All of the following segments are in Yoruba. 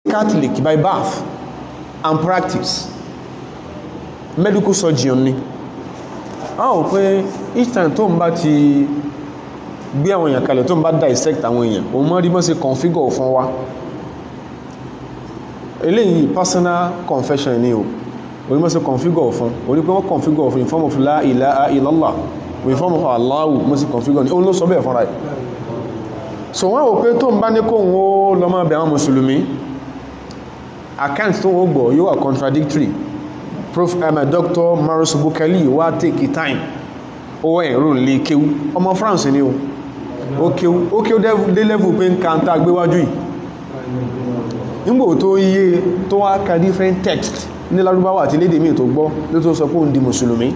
catholic by birth and practice medical surgeon ni a ò pé each time tó ń bá ti gbé àwọn èèyàn kalẹ̀ tó ń bá dissect àwọn èèyàn òun mọ́ rí mọ́ sí configure fún wa eléyìí personal confession ni o orí mọ́ sí configure fún orí pé wọ́n configure fún in form of la ilaha illallah in form of Allahu mọ́ sí configure ni òun ló sọ bẹ́ẹ̀ fúnra ẹ̀ so wọ́n wò pé tó ń bá ní kóhun ó lọ máa bẹ̀ àwọn mùsùlùmí account tó wọ́n gbọ́ yóò wà contradictory prof um, dr maros bukali wá take time ó ẹ̀rọ lè kéwú ọmọ france ni o ó kéwú ó kéwú dé level pé ń ka ń tá gbéwájú yìí nígbò tó yé tó wá ka different text ní lárúbáwá àti lédè míì tó gbọ́ ló tó sọ pé òun di mùsùlùmí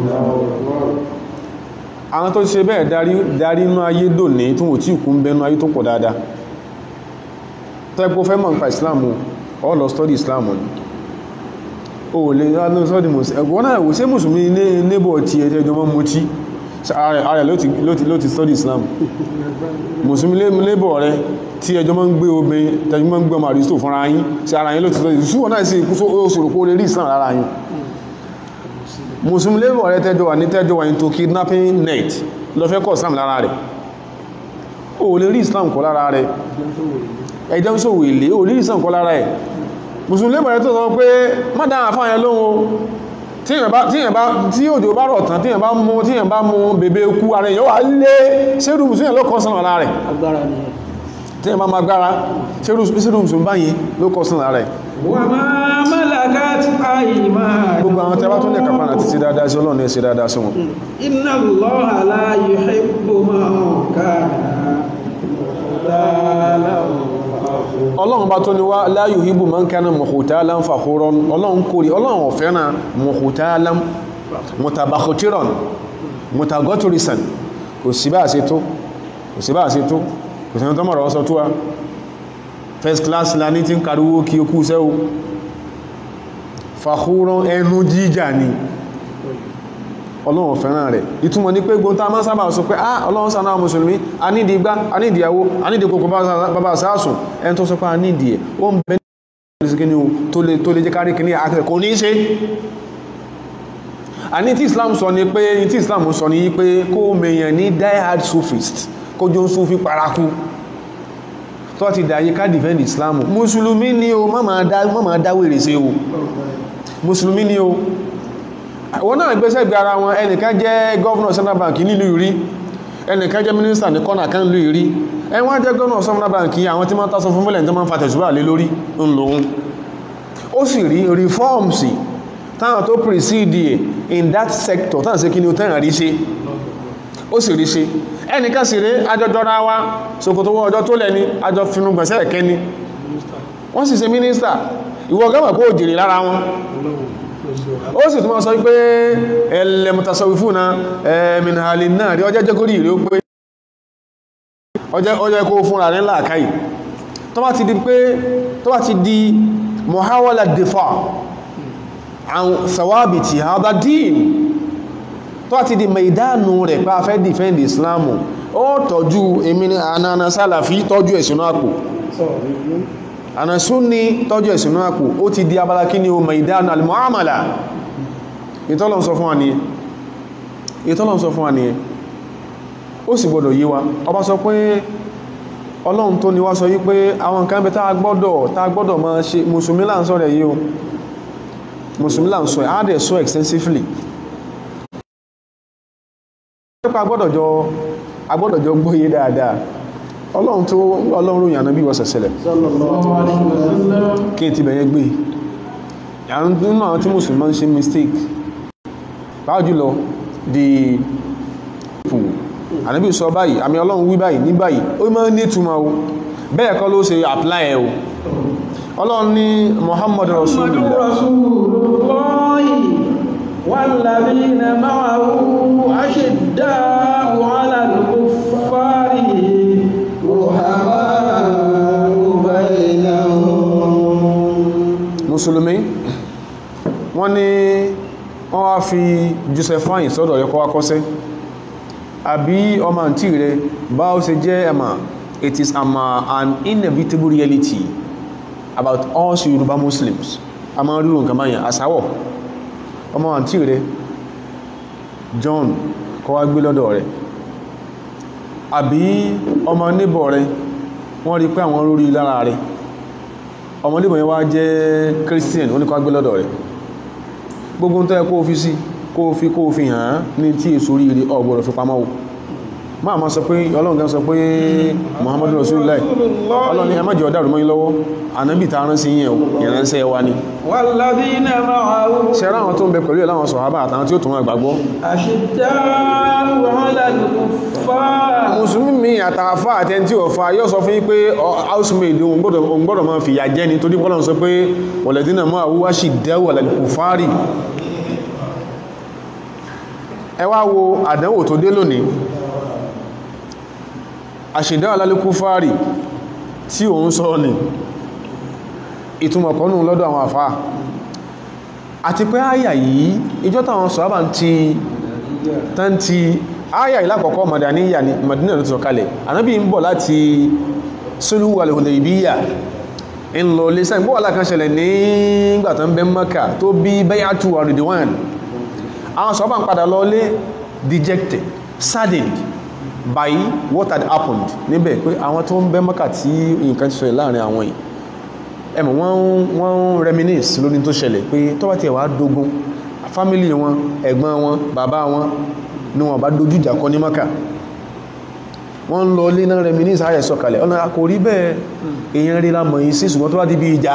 àwọn tó ṣe bẹ́ẹ̀ darí darí inú ayé dòní tí wọ́n tí kú ń bẹnu ayé tó pọ̀ dáadáa tẹ́gbó fẹ́ mọ̀ nípa islam ó lọ study islam ni o lè ránú study ẹgbọ́n náà wò sí mùsùlùmí ní neighbor tí ẹ tẹ́jọ mọ́ mú tí ààrẹ ló ti study islam mùsùlùmí neighbor rẹ tí ẹjọ mọ́ ń gbé obìnrin tẹ́jọ mọ́ ń gbé ọmọ àrísítò fúnra yín sí ara yín ló ti study ṣùgbọ́n náà sí òṣòro kó lè rí islam lára yín muslim labour rẹ tẹ́jọ wà ní tẹ́jọ wà into kidnapping net lọ fẹ́ kọ́ islam lára rẹ̀ o lè rí islam kọ́ lára rẹ̀ ẹjọ́ sòwò èlé o lè rí islam kọ́ lára ẹ̀ muslim labour rẹ tó sọ pé má dáhà fáyẹn lóhun tí òjò bá rọ̀ tán tíyàn bá mú tíyàn bá mú bèbè kú ara èèyàn wà lé sẹ́rù musulmi ló kọ́ sán lára rẹ̀ tíyàn bá máa gbára sẹ́rù musulmi báyìí ló kọ́ sán lára rẹ̀ wà máa mọ́lága tí a yìí máa gbogbo àwọn tẹ́bá tó ní kàfà àti sí dáadáa sí ọlọ́run ní sí dáadáa sí wọn inna Allaha la yuhibbu man kana ọlọ́run bá tó ní wá la yuhibbu man kana mukhtalan fakhuran ọlọ́run kórì ọlọ́run ò fẹ́ràn mukhtalan mutabakhtiran mutagọ́tùrìsàn kò sí bá ṣe tó kò sí bá ṣe tó kò sí tó mọ̀rọ̀ ọsọ tó wá first class la ní tí ń kàríwó kí o kú sẹ́wó fakhuran ẹnu jíjà ni ọlọ́run fẹ́ràn rẹ̀ ìtumọ̀ ní pé gbóntá máa sábà sọ pé ah ọlọ́run sáà mùsùlùmí a nídi igbá a nídi ìyàwó a nídi kòkò bàbá sáàsùn ẹni tó sọ pé a nídi ẹ̀ ó ń bẹ ní tó lè jẹ́ kárí kìíní àkẹ́kẹ́ kò ní í ṣe a ní tí Islam sọ ni pé tí Islam sọ ni pé kó mèèyàn ní die-hard Sufist kó jó ń Sufi paraku tó ti dàyí ká defend Islam mùsùlùmí ni o má máa dáwèrè sí o mùsùlùmí ni o wọ́n náà gbéṣẹ́ gbé ara wọn ẹnìkan jẹ́ gọ́ọ̀nà central bank nílùú ìrí ẹnìkan jẹ́ mínísítà ní kọ́nà kan lú ìrí ẹwọ́n jẹ́ gọ́ọ̀nà central bank àwọn tí wọ́n tásọ fún mílẹ̀ tí wọ́n fa tẹ̀sùbà lé lórí ń lòun ó sì rí reforms táwọn tó precede in that sector táwọn sí kí ni ó tẹ́ràn rí ṣe ó sì rí ṣe ẹnìkan sì rí ajọjọra wa ṣòkòtò wọ ọjọ́ tó lẹ́ni ajọ finugbọ̀nsẹ̀ ẹ̀kẹ́ ni wọ́n sì ṣe mínísítà ìwọ gọ́mọ̀ kó jèrè lára wọn ó sì túnmọ̀ sọ pé ẹlẹ́mùtasọ̀wífúnna ẹ̀mìnàlì náà rí ọjẹ́ jẹ́kórí rí ó pé ọjẹ́ kó fúnra rẹ̀ láàkáì tó bá ti di pé tó bá ti di mọ̀háwọ́lá dìfà àwọn sàwábìtì àbádín tó bá ti di maidanu rẹ̀ pé a fẹ́ defend islamu ó tọ́jú èmi ní ànàna sálàfí tọ́jú ẹ̀sùn àpò ànàsún ní tọ́jú ẹ̀sùn náà kù ó ti di abala kí ni o maidan al-mu'amala ìtọ́lọ̀n sọ fún wa ní ìtọ́lọ̀n sọ fún wa ní ó sì gbọdọ̀ yé wa ọba sọ pé ọlọ́run tó ní wá sọ wípé àwọn nǹkan bẹ tá gbọ́dọ̀ tá gbọ́dọ̀ máa ṣe mùsùlùmí là ń sọ rẹ̀ yìí o mùsùlùmí là ń sọ á dẹ̀ sọ extensively agbọ́dọ̀ jọ gbóyé dáadáa ọlọ́run tó ọlọ́run ròyìn ànábí wọ́sẹ̀ sẹlẹ̀ kí n ti bẹ̀yẹ gbé nínú àwọn tí mùsùlùmí ń ṣe mistake báwọn jùlọ di pù ànábí sọ báyìí àmì ọlọ́run wí báyìí ní báyìí ó máa ń ní túmọ̀ o bẹ́ẹ̀ kọ́ ló ṣe apply ẹ̀ o ọlọ́run ní Muhammad Rasulullah والذين معه أشداء على الكفار mùsùlùmí wọ́n ní wọ́n wá fi josephine sọ́dọ̀ yẹ kọ́ wá kọ́sẹ́ àbí ọmọ àǹtí rẹ̀ bá ó ṣe jẹ́ ẹ̀mà it is ama an inevitable reality about us Yorùbá Muslims a máa ríro nǹkan báyìí àsáwọ̀ ọmọ àǹtí rẹ̀ John kọ́ wá gbé lọ́dọ̀ rẹ̀ àbí ọmọ níbọ̀ rẹ̀ wọ́n rí pé àwọn lórí lára rẹ̀ ọmọ níbọ̀ yẹn wá jẹ́ Christian ó ní kọ́ wá gbé lọ́dọ̀ rẹ̀ gbogbo tó yẹ kó fi sí kó fi kó fi hàn án ní tí èso rí ọgbọ̀rọ̀ fi pamọ́ máa ma sọ pé ọlọ́run gan sọ pé muhammadu rasulullah ọlọ́run ni ẹmọ́jọ ọ̀dá rùmọ́ yí lọ́wọ́ ànábì ta rán sí yẹn ìránṣẹ́ wa ni walladhina ma'ahu ṣẹ́rá àwọn tó ń bẹ pẹ̀lú ẹ̀ láwọn sọ̀hábà àtàwọn tí ó tún wọn gbàgbọ́ ashidda'u 'ala al-kuffar mùsùlùmí mi àtàfà àtẹni tí ò fa yóò sọ fún yín pé housemaid òun gbọ́dọ̀ òun gbọ́dọ̀ máa fìyà jẹ ni torí bọ́lọ̀ sọ pé walladhina ma'ahu ashidda'u 'ala al-kuffari ẹ wá wo àdánwò tó dé lónìí àṣìdá alálẹ́kú fàárì tí òun sọ ní ìtumọ̀kọ́nù lọ́dọ̀ àwọn àfá àti pé àyà yìí ìjọ táwọn sọ̀hábà ti tán ti àyà yìí lákọ̀ọ́kọ́ Madaniyya ní Madina ló ti sọ̀kalẹ̀ ànábì ń bọ̀ láti Sulhu al-Hudaybiyah ń lọ lé sáyìn bọ́ alákan ṣẹlẹ̀ nígbà tán bẹ́ Mákà tó bí bay'atu Ridwan àwọn sọ̀hábà ń padà lọ lé dejected saddened by what had happened níbẹ̀ pé àwọn tó ń bẹ́ mọ́kà tí nǹkan ti ṣẹlẹ̀ láàrin àwọn yìí ẹmọ̀ wọ́n wọ́n ń reminisce lórí tó ṣẹlẹ̀ pé tó bá tiẹ̀ wá dógún fámílì wọn ẹ̀gbọ́n wọn bàbá wọn ni wọ́n bá dojú ìjà kọ ní mọ́kà wọ́n ń lọ ilé náà reminisce ayẹ̀ sọ̀kalẹ̀ ọ̀nà kò rí bẹ́ẹ̀ èèyàn rí la mọ̀ yìí sí ṣùgbọ́n tó bá ti bí ìjà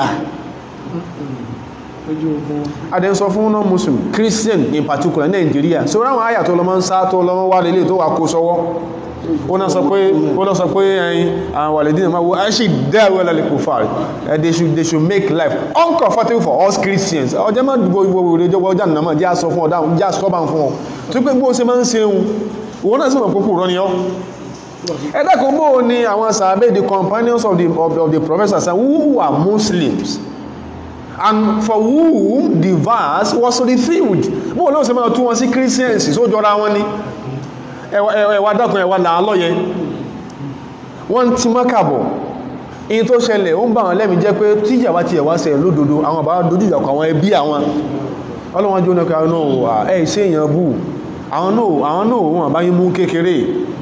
adẹ́ sọ fún náà muslim christian in particular Nigeria so ráwọn àyà tó lọ́mọ́ ń sá tó lọ́mọ́ wà lélẹ̀ tó wà kó sọ́wọ́ ó náà sọ pé ó náà sọ pé ẹyin àwọn wàlẹ̀dínà máa wo actually there well like kò fàrí they should they should make life uncomfortable for us Christians ọjọ́ máa dùgbò ìwò ìwò ìjọba ọjà nìyàmọ̀ jẹ́ àsọ fún ọ̀dá jẹ́ àsọ́bà fún ọ tó pé bó ṣe máa ń ṣe ohun òun náà sì mọ̀ púpù rọ́ ni ọ́ ẹ̀dàkùn bó ni àwọn sàbẹ̀ the companions of the, of, of the professors who were Muslims and for whom the verse was revealed bóò lóò ṣe máa tún wọn sí Christians só jọra wọn ni ẹwà dákun ẹwà làálọ́yẹ wọ́n ti mọ́kàbọ̀ in tó ṣẹlẹ̀ ó ń bá wọn lẹ́mìí jẹ́ pé tíjà wá ti ẹ̀wá ṣẹlẹ̀ lódodo àwọn bá dojú ìjàkọ̀ àwọn ẹbí àwọn ọlọ́wọ́n jóná kí àwọn náà ẹ̀ ṣe èèyàn bù àwọn náà àwọn náà wọn bá yín mú kékeré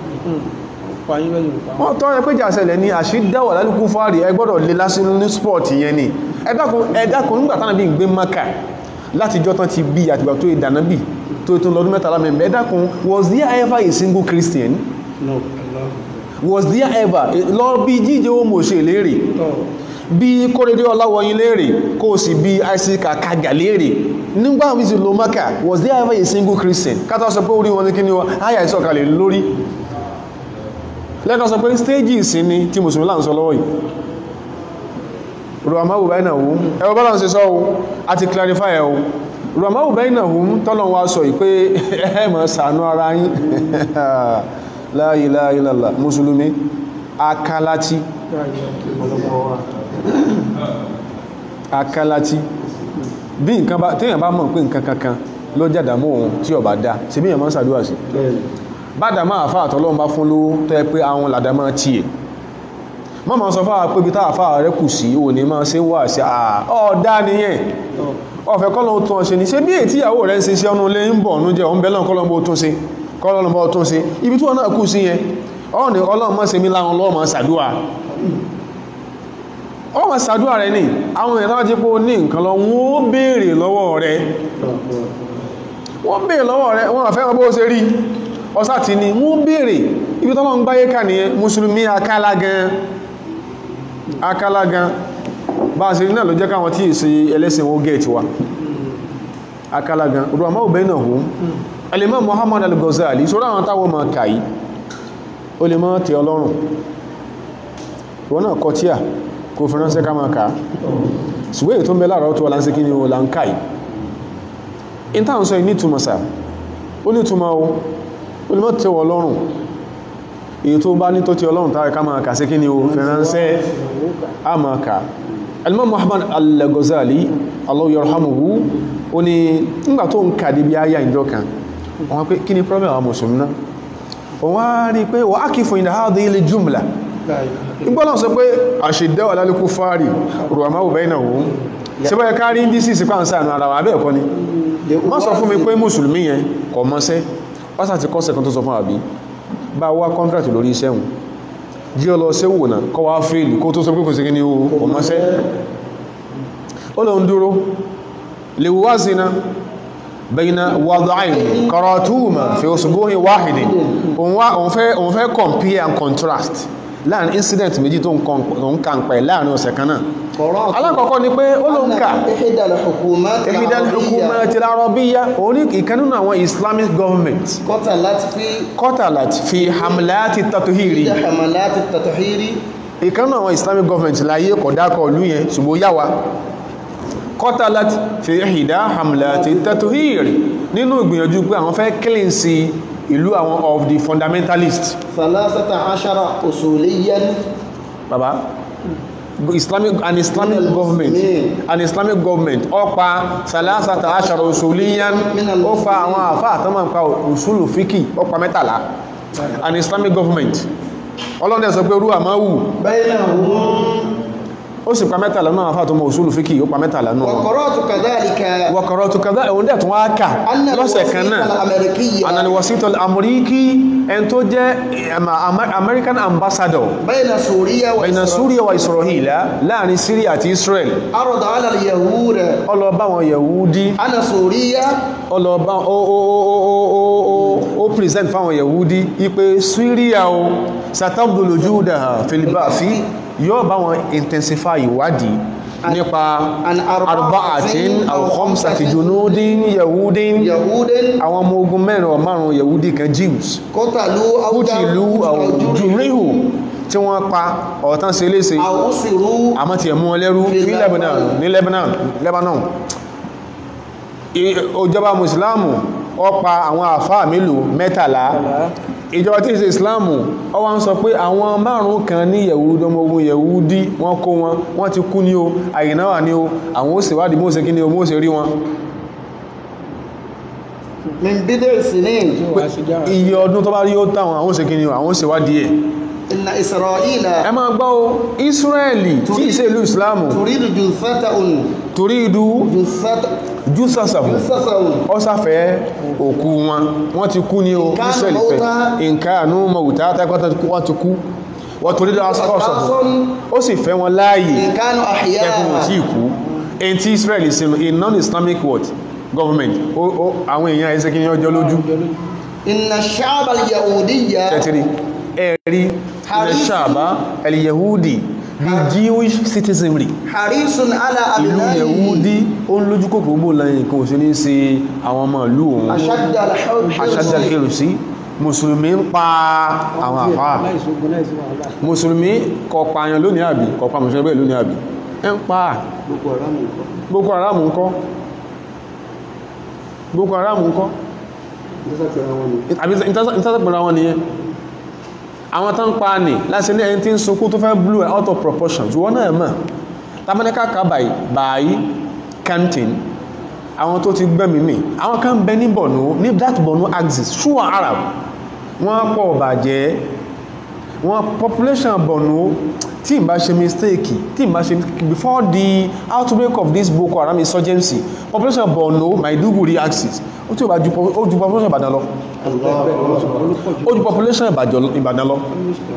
wọ́n tọ́ ẹ pé jà ṣẹlẹ̀ ní àṣídáwà lálùkú fáàrí ẹ gbọ́dọ̀ lè lásìlú ní sport yẹn ni ẹ̀dàkùn nígbà tánà bí gbé maka láti jọ tán ti bí àtìgbà tó ìdáná bí tó tó lọ́dún mẹ́ta lámẹ́ ẹ̀dàkùn was there ever a single Christian no was there ever lọ bí jíjẹ homo ṣe léèrè bí kóredé ọláwọyìn léèrè kó sì bí isaac akaga léèrè nígbà wíṣì lo maka was there ever a single Christian kátà sọ pé orí wọn ní kí ni wọn áyà ìsọ̀kalẹ̀ lórí lẹ́kan sọ pé stéjì ìsinmi tí mùsùlùmí là ń sọ lọ́wọ́ yìí rọ̀máwù báyìí náà wùn ẹwọ bọ́lá ń ṣe sọ ohun àti clarify ẹ̀ ohun rọ̀máwù báyìí náà wùn tọ́lọ̀ wá sọ ìpé ẹ̀mọ̀ sànú ara yín la ilaha illallah mùsùlùmí akálátí akálátí bí nǹkan bá téèyàn bá mọ̀ pé nǹkan kankan ló jàdàmú òun tí ó bá dá ṣe bí èèyàn máa ń ṣàdúrà sí bádà máa fà àtọ́lọ́run bá fún lówó tó yẹ pé àwọn làdá máa tiẹ̀ mọ́ ma sọ fáwà pé bí táà fáwà rẹ̀ kù sí ò ní máa ṣe wà sí ọ̀dá nìyẹn ọ̀fẹ́ kọ́lọ̀ tún ọ̀ṣẹ́ ní ṣe bí ètí ìyàwó rẹ̀ ń ṣe sí ọ̀nà ilé ń bọ̀ ọ̀nú jẹ́ ọ̀nbẹ̀ lọ́n kọ́lọ̀ bó tún ṣe kọ́lọ̀ bó tún ṣe ibi tí wọ́n náà kù sí yẹn ọ̀rọ̀ ni ọlọ́run máa ṣe mí láwọn lọ́wọ́ máa ṣàdúrà ọ máa ṣàdúrà rẹ̀ ni àwọn èèyàn táwọn ti pé ó ní nǹkan lọ wọ́n béèrè lọ́wọ́ rẹ̀ wọ́n béèrè lọ́wọ́ rẹ̀ wọ́n àfẹ́ wọn bó ṣe rí ọsá ti ní wọ́n béèrè ibi tọ́lọ́ ń gbáyé kà nìyẹn mùsùlùmí akálá gan akálá gan bá a ṣe rí náà ló jẹ́ káwọn tí ìṣe ẹlẹ́sìn wọ́n gẹ̀ẹ́tì wa akálá gan ọdún àmọ́ òbẹ́ náà hùn alimọ́ Muhammad al-Ghazali sọ́rọ̀ àwọn táwọn ma kàí o lè mọ́ tẹ ọlọ́run wọ́n náà kọ tíà kò fi ránṣẹ́ ká máa kàá ṣùgbọ́n èyí tó ń bẹ láàrọ̀ tó wà láńṣẹ́ kí ni o là ń kàí in táwọn sọ ìnítumọ̀ sáà ó nítumọ̀ o olùmọ̀ tí wọ lọ́rùn èyí tó bá ní tó tí ọlọ́run tààrí ká máa kà sí kí ni o fẹ̀ránṣẹ́ a máa kà alimọ́ Muhammad al-Ghazali Allah yarhamuhu ó ní nígbà tó ń kà dé bí ayá ìjọ kan wọ́n pé kí ni problem àwọn mùsùlùmí náà wọ́n á rí pé wọ́n á kí fún ìdá hadhihi al-jumla ìgbọ́nà sọ pé àṣìdẹ́wà lálẹ́kú fáàrí rọ̀máwò bẹ́ẹ̀nà òun ṣe báyẹ kárí ń dísì sí pàǹsà àánú ara wà bẹ́ẹ̀ kọ́ ni má sọ fún mi pé mùsùlùmí yẹn kọ̀ mọ́sẹ́ pásà ti kọ́sẹ̀ kan tó sọ fún àbí bá wá kọ́ntrátì lórí iṣẹ́ hùn jí ọ lọ sí wò náà kọ́ wá fèèlì kó tó sọ pé kò sí kí ni o kọ̀ mọ́sẹ́ ó lọ ń dúró lè wá sí na bẹ́yìnà wàdáìlì kọ̀rọ̀túùmà fi òṣùgbóhìn wáhìdì òun fẹ́ compare and contrast láàrin incident méjì tó ń kàn pẹ̀ láàrin ọ̀sẹ̀ kan náà alákọ̀ọ́kọ́ ni pé ó ló ń kà ìhìdàlẹ̀ hukumat ìfidal hukumat al-arabiyya orí ìkan nínú àwọn islamic government kọ́tà láti fi qatalat fi hamlati tatuhiri ìdá hamalati tatuhiri ìkan nínú àwọn islamic government láyé kọ̀dákọ̀ ìlú yẹn ṣùgbọ́n yáwa qatalat fi ihda hamlati tatuhiri nínú ìgbìyànjú pé àwọn fẹ́ cleanse ìlú àwọn of the fundamentalist salasata ashara usuliyan baba islamic an islamic Minal government muslimin. an islamic government ó pa salasata ashara usuliyan Minal ó pa muslimin. àwọn àfá àtọ́mọ̀ pa usulu fiki ó pa mẹ́tàlá an islamic government ọlọ́dẹ̀ sọ pé rú àmáwù bainahum ó sì pa mẹ́tàlá náà àfá àtọ́mọ̀ usulu fiki ó pa mẹ́tàlá náà wa qara'tu kadhalika wọ̀kọ̀rọ̀ tó kàdá ẹ̀wọ̀n dẹ̀ tún wá kà anna lọ́sẹ̀ kan al-wasiqa náà al-amerikiyya ananiwasito amuriki ẹn tó jẹ́ em, Amer- american ambassador bayna suriya wa bẹ̀yìn Isra- Syria wa Israel láàrin Syria àti Israel arada ala al-yahud ọlọ́ọ̀bá wọn Yahudi ana suriya ọlọ́ọ̀bá ó ó ó ó ó ó ó present fáwọn Yahudi ipé Syria o satabdulu judaha filibafi yóò bá wọn intensify ìwádìí nípa an arba'atin aw khamsati junudin Yahudin yahudin àwọn ọmọ ogun mẹ́rin ọ márùn Yahudi kan Jews qatalu aw kútìlú àwùjúríhù tí wọ́n pa ọ̀tán sí léṣe aw usiru àmọ́ ti ẹ̀mú wọn lẹ́rú Fi ní Lebanon ní Lebanon Lebanon I- ìjọba Mùsùlámù ó pa àwọn àfáà mélòó mẹ́tàlá ìjọba tí ìṣe Ìsìlámù ó wá ń sọ pé àwọn márùn kan ní Yẹ̀wúdí ọmọ ogun Yẹ̀wúdí wọ́n kó wọn wọ́n ti kú ní o àyínáwà ní o àwọn ó ṣèwádìí mọ́ ṣe kí ni o mọ́ ṣe rí wọn min bid'i sinin iye ọdún tó bá rí ó táwọn àwọn ó ṣe kí ni o àwọn ó ṣèwádìí ẹ̀ inna isra'ila ẹ máa gbọ́ o Ísírẹ́lì tí ìṣe ìlú Ìsìlámù turidu junsata'un torí ìdú junsata jùsàsàbù junsata'un ọ́sàfẹ́ òkú wọn wọ́n ti kú ní o Nǹkan Ísírẹ́lì fẹ́ mọ́ta. nǹkan àánú mọ̀wùtá tẹ́kọ́tà wọ́n ti kú wọ́n torí ọ́sàfẹ́ Ọ̀tásọ́n. ó sì fẹ́ wọn láàyè in kanu tẹ́kùn wọn tí ahya'a ìkú èyí tí Ísírẹ́lì sínú a non-Islamic world government ó- ó- àwọn èèyàn ẹsẹ́ kí ní ọjọ́ lójú inna ash-sha'ba al-yahudiyya tẹ́tìrí ẹ̀rí ilẹ̀ ṣàbá el-Yehudi the Jewish citizenry harisun ala ìlú abna'ihi Yehudi ó ń lójú kòkòrò bó lẹ́yìn kan ò sí ní ṣe àwọn ọmọ ìlú òun ashadda al-hursi àṣàjà kèrò sí mùsùlùmí ń pa àwọn àfáà mùsùlùmí kò pààyàn lónìí àbí kò pa mùsùlùmí bẹ́ẹ̀ lónìí àbí ẹ ń pa Boko Haram ńkọ́ Boko Haram ńkọ́ àbí ìtàsàpẹ̀rẹ̀ wọn nìyẹn àwọn tán pa ní láti ní ẹni tí ń sunkún tó fẹ́ blow out of proportion wọ́n náà mọ̀ tàbíníkà kàbàí báyí kantin àwọn tó ti gbẹ́mì mì àwọn kan bẹ ní Borno ní that Borno axis ṣúwà Arab wọ́n pọ̀ bàjẹ́ wọ́n population Borno tí n bá ṣe mistake tí n bá ṣe before the outbreak of this Boko Haram insurgency population Borno Maiduguri axis ó tí ó bá ju po- ó ju population Ìbàdàn lọ ó ju population Ìbàdàn Ìbàdàn lọ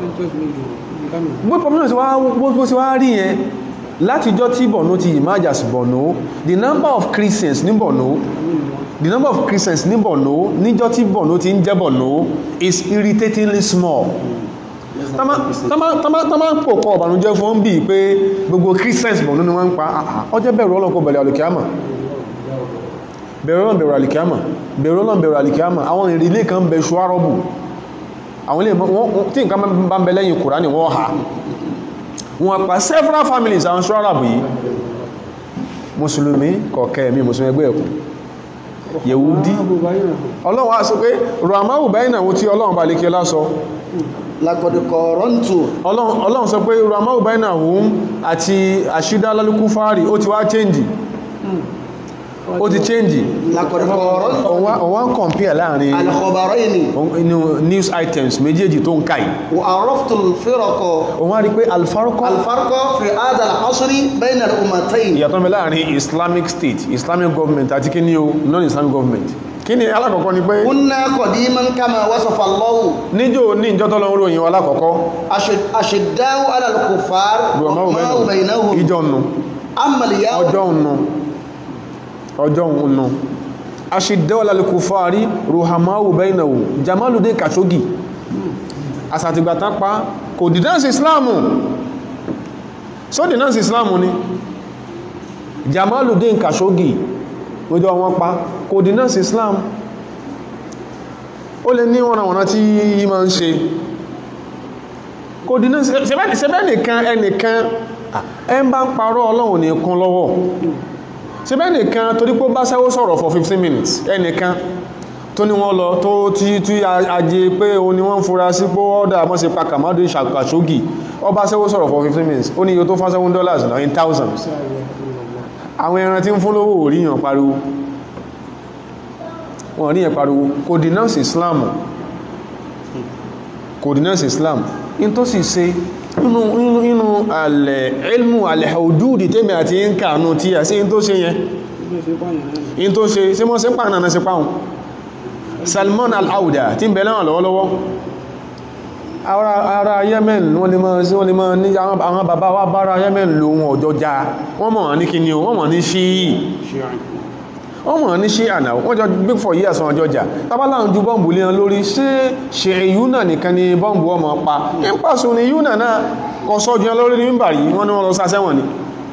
bó population ti wá bó bó ti wá rí yẹn látijọ́ tí Borno ti emerge as Borno the number of Christians ní Borno the number of Christians ní Borno níjọ́ tí Borno ti ń jẹ́ Borno is irritatingly small tọ́mà ń pòpọ̀ ọ̀bànújẹ́ fún bí pé gbogbo Christians Borno ni wọ́n ń pa ọjọ́ bẹ̀rù ọlọ́kọ̀ bẹ̀rẹ̀ alìkíámà bẹ̀rù ọlọ́n bẹ̀rù alìkíámà bẹ̀rù ọlọ́n bẹ̀rù alìkíámà àwọn ìrìlẹ̀ kan bẹ̀ ṣúwárọ́bù àwọn ilé wọ́n- tí nǹkan bá ń bẹ lẹ́yìn Kùránì wọ́n ha wọ́n pa several families àwọn ṣúwárọ́bù yìí mùsùlùmí kọ̀ọ̀kẹ́ mi mùsùlùmí ẹgbẹ́ ẹ̀kù Yẹ̀wúdí ọlọ́run á sọ pé ramahu bẹ́yìn náà tí ọlọ́run bá lè kí ọlá sọ laqad qarantu ọlọ́run ọlọ́run sọ pé ramahu bẹ́yìn náà hùn àti àṣídá lálùkú fáàrí ó ti wá chẹ́ǹjì ó ti change لقد قارنت ọwá ń compare láàrin الخبرين inú news items méjèèjì tó ń káì وعرفت الفرق òun á rí pé alfarkọ́ الفرق في هذا العصر بين الأمتين ìyàtọ̀ mẹ́ láàrin islamic state islamic government àti kí ni o non-islamic government kí ni alákọ̀ọ́kọ́ ni pé كنا قديما كما وصف الله níjò ní ìjọ́tọ́ lọ́wọ́ ròyìn wa alákọ̀ọ́kọ́ أشد أشداء على الكفار رحمه رحماء بينهم ìjọ nù أما اليوم ọjọ́ nù ọjọ́ nù aṣìdẹ́wọ̀lá lè kò fàárí ruhamahu bainahu jamaludin kashogi asàtìgbàtà pa kò dìdánsì islamu so dìdánsì islamu ni jamaludin kashogi lójọ́ wọn pa kò dìdánsì islam ó lè ní wọ́n àwọn tí yí ma ń ṣe kò dìdánsì sẹ́bẹ́ nìkan ẹnìkan ẹ ń bá ń parọ́ ọlọ́run nìkan lọ́wọ́ ṣe bẹ́ nìkan torí pé ó bá sẹ́wó sọ̀rọ̀ for 15 minutes ẹnìkan tó ní wọ́n lọ tó tí tí ajé pé o ní wọ́n fura sí pé ọ́dà mọ́ sí pàkàmọ́dé ṣàkàṣógì ó bá sẹ́wó sọ̀rọ̀ for 15 minutes ó ní iye tó fá 7 dollars náà in thousands àwọn ẹran tí ń fún lówó oríyàn pariwo wọ́n ríyàn pariwo kò denounce Islam kò denounce Islam in tó sì ṣe inú inú inú alẹ̀ ilmu alẹ̀ hududi tẹ́mẹ̀ àti ń kàánú tí a sí in tó ṣe yẹn in tó ṣe sí mọ́ sí pàánà náà sí pàún Salman al-Auda tí ń bẹ̀lẹ̀ wọn lọ́wọ́lọ́wọ́ ara ara Yemen wọ́n lè máa sí wọ́n lè máa ní àwọn bàbá wa bára Yemen lò wọn ọjọ́ já wọ́n mọ̀ ní kíni o wọ́n mọ̀ ní ṣíì wọ́n mọ̀ ní ṣí àná wọ́n jọ big four years wọn jọjà tábálà ń ju bọ́ǹbù lé wọn lórí ṣé ṣe yúnà nìkan ni bọ́ǹbù ọmọ pa ń pàṣẹ ní yúnà náà kọ sọ́jú wọn lórí ní mímbà yìí wọ́n ní wọ́n lọ sásẹ́wọ̀n ni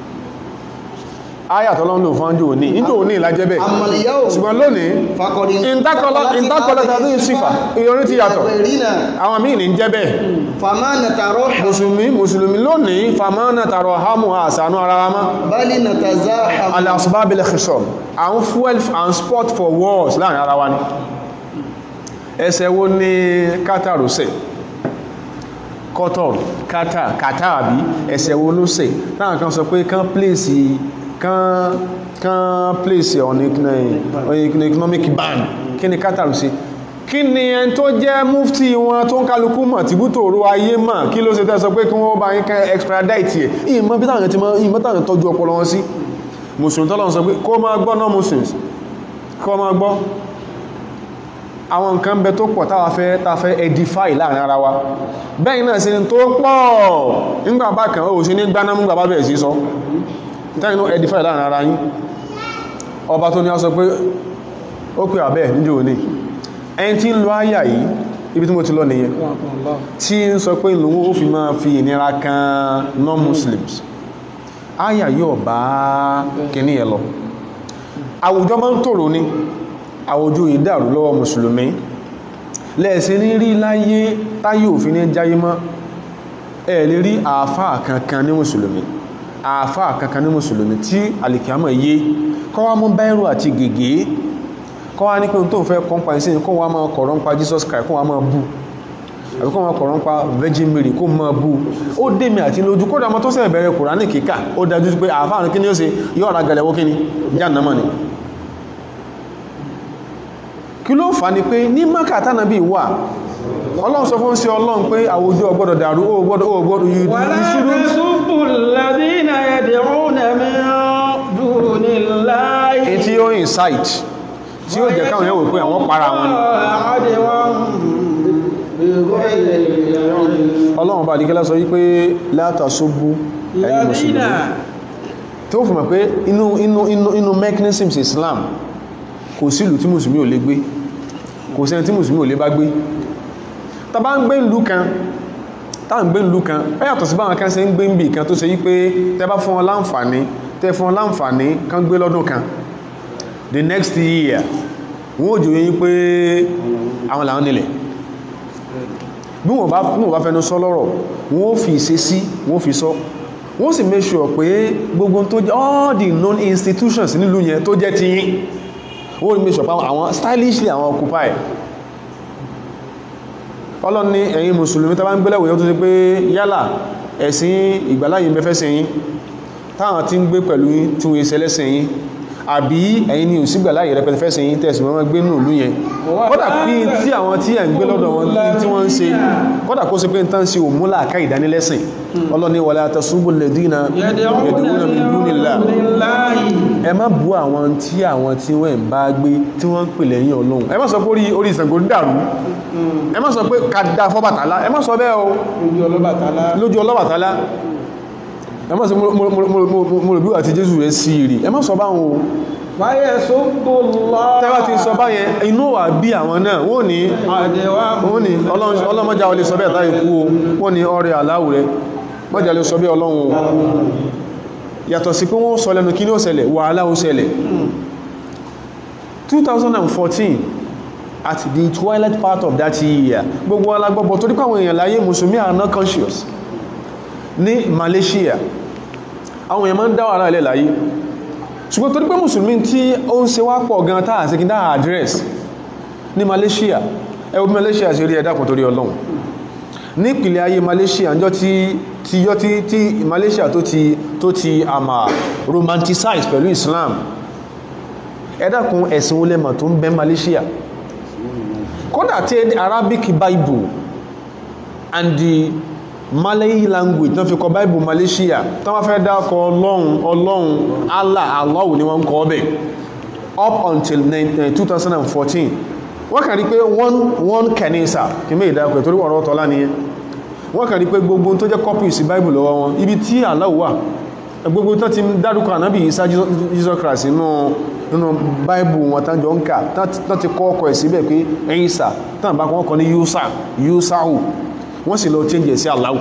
ayàtọ̀ lọ́nà fánjú òní ìjọ òní ìlàjẹ́ bẹ́ẹ̀ أما اليوم ṣùgbọ́n lónìí فقد ìntákọlẹ̀ tàbí ìsìfà ìyọrí ti yàtọ̀ غيرنا àwọn míì ní jẹ́ bẹ́ẹ̀ فما نتروح mùsùlùmí mùsùlùmí lónìí famana tàrọ hamu àsànú ara wa máa بل نتزاحم al-asbab al-khisam àwọn fuel and sport for wars láàrin ara wa ní ẹsẹ̀ wo ní qatar ṣe qatar qatar qatar àbí ẹsẹ̀ wo ló ṣe láàrín kan sọ pé kán place kán kán place on economic ban kí ni qatar ṣe kí ni ẹn tó jẹ́ mufti wọn tó ń kálukú mọ̀ tí bú tòrò ayé mọ̀ kí ló ṣe tẹ́ sọ pé kí wọ́n bá yín kẹ́ extradite ẹ̀ ìmọ̀ bí táwọn ti mọ̀ ìmọ̀ táwọn tọ́jú ọpọlọ wọn sí mùsùlùmí tọ́lọ̀ sọ pé kó máa gbọ́ náà muslims kó máa gbọ́ àwọn nǹkan bẹ tó pọ̀ táwa fẹ́ ta fẹ́ edify láàrin ara wa bẹ́ẹ̀ náà sí tó pọ̀ nígbà bá kan ó sí ní gbaná mú gbà bá bẹ̀rẹ̀ sí sọ tẹ́yìn náà edify láàrin ara yín ọba tó ní ọ sọ pé ó pè àbẹ́ níjò òní ẹni tí ń lo àyà yìí ibi tí mo ti lọ nìyẹn tí ń sọ pé ìlú ó fi máa fi ìnira kan non-muslims àyà yóò bá kìíní ẹ lọ àwùjọ máa ń tòrò ní àwùjọ ìdàrú lọ́wọ́ mùsùlùmí lẹ́ẹ̀sẹ̀ ní rí láyé táyé òfin ní jáyé mọ́ ẹ̀ lè rí àáfáà kankan ní mùsùlùmí àáfáà kankan ní mùsùlùmí tí alìkìámọ̀ yé kọ́wá mú báírò àti gègé kọ́wá ní pé tó ń fẹ́ kọ́ńpa ìsìn kó wá máa kọ̀rọ̀ ń pa Jesus Christ kó wá máa bú àbí kọ́ wọn kọ̀rọ̀ ń pa Virgin Mary kó máa bú ó dèmi àti lójú kódà mọ́ tó sẹ̀ bẹ̀rẹ̀ Kùránì kíkà ó dájú pé àfáàrin kí ni ó ṣe yóò ra gẹ̀lẹ̀wó kí ni jánàmà ni kí ló fà ní pé ní Mákà tánàbí wà Ọlọ́run sọ fún sí Ọlọ́run pé àwùjọ ọgbọ́dọ̀ dàrú ó gbọ́dọ̀ ó gbọ́dọ̀ yìí ولا تسبوا الذين يدعون من دون الله èyí tí ó incite tí ó jẹ́ káwọn yẹn wò pé àwọn para wọn ni عدوا بغير علم Ọlọ́run bá dìkẹ́lá sọ wípé látàṣóbú ẹ̀yin الذين mùsùlùmí tó fún mọ̀ pé inú inú inú inú mechanisms Islam kò sí ìlú tí mùsùlùmí ò lè gbé kò sẹ́ni tí mùsùlùmí ò lè bá gbé tá bá ń gbé ìlú kan tá ń gbé ìlú kan ó yàtọ̀ sí báwọn kan ṣe ń gbé ń bì kan tó ṣe wípé tẹ́ bá fún wọn láǹfààní tẹ́ fún wọn láǹfààní kan gbé lọ́dún kan the next year wọ́n ò jòyè pé àwọn làwọn nílẹ̀ bí wọ́n bá bí wọ́n bá fẹ́nu sọ lọ́rọ̀ wọ́n ó fi ìṣe sí wọ́n ó fi sọ wọ́n sì make sure pé gbogbo tó jẹ́ all the known institutions nílùú yẹn tó jẹ́ ti yín wọ́n ó make sure pé àwọn stylishly àwọn occupy ọlọ́run ní ẹ̀yin mùsùlùmí tàbí ń gbẹ́lẹ̀wò yóò tó ṣe pé yálà ẹ̀sìn ìgbàláyìn bẹ́fẹ́ sí yín táwọn tí ń gbé pẹ̀lú yín tí wọ́n ṣe lẹ́sìn yín àbí ẹ̀yin ni ò sígbà láyé rẹpẹtẹ fẹ́ sẹ́yìn tẹ̀sí wọn gbé nù ìlú yẹn kódà pé tí àwọn tí ẹ̀ ń gbé lọ́dọ̀ wọn tí wọ́n ń ṣe kódà kó ṣe pé ń tán ṣe òmúlà ká ìdánilẹ́sìn ọlọ́ni wala tasubbu alladhina yad'una min dunillah ẹ má bú àwọn tí àwọn tí wọ́n ń bá gbé tí wọ́n ń pè lẹ́yìn ọlọ́run ẹ má sọ pé orí orí Ṣàngó dàrú ẹ má sọ pé ká dá fọ́bàtálá ẹ má sọ bẹ́ẹ̀ o Ojú ọlọ́bàtálá. lójú ọlọ́bàtálá ẹ má sọ mo rò bí wà tí Jésù rẹ̀ sí rí ẹ má sọ báwọn o Fáyẹ̀ sógbò lọ. tẹ́wà ti sọ báyẹn inú wà bí àwọn náà wọ́n ní Àdẹ̀wà wọ́n ní Ọlọ́run- ọlọ́mọjá olè sọ bẹ́ẹ̀ táyé kú o wọ́n ní ọrẹ aláwù rẹ̀ mọ́jà lè sọ bẹ́ẹ̀ Ọlọ́run o yàtọ̀ sí pé wọ́n sọ lẹ́nu kí ní ó ṣẹlẹ̀ wàhálà ó ṣẹlẹ̀ 2014 at the twilight part of that year gbogbo alágbọ́bọ̀ torí pàwọn èèyàn láyé mùsùlùmí are not conscious ní Malaysia àwọn èèyàn máa ń dá wàhálà ilẹ̀ láyé ṣùgbọ́n torí pé mùsùlùmí tí ó ń ṣe wá pọ̀ gan táà sí kí dáa address ní Malaysia ẹwọ bí Malaysia ṣe rí ẹ̀dàkùn torí Ọlọ́run ní ìpìlẹ̀ ayé Malaysia ǹjọ́ tí tí yọ́ tí tí Malaysia tó ti tó ti àmà romanticize pẹ̀lú Islam ẹ̀dàkùn ẹ̀sìn olẹ́mọ̀ tó ń bẹ Malaysia kódà tí Arabic Bible and the Malay language tán fi kọ Bible Malaysia tán wá fẹ́ dákọ Ọlọ́run Ọlọ́run Allah Allah ni wọ́n ń kọ ọbẹ̀ up until 2014 wọ́n kàn rí pé one one kanisa kí mẹ́ ìdákọ̀ torí ọ̀rọ̀ tọ́lá nìyẹn wọ́n kàn rí pé gbogbo tó jẹ́ copy sí Bible lọ́wọ́ wọn ibi tí Allah wà gbogbo tó ti dárúkọ ànábì Isa Jesus Christ nínú nínú Bible wọn tán jọ ń kà tán ti kọ́ ọkọ̀ ẹ̀ síbẹ̀ pé Isa tán bá kọ́ ọkọ̀ ní Yusa Yusau wọ́n sì lọ change ẹ̀ sí Allah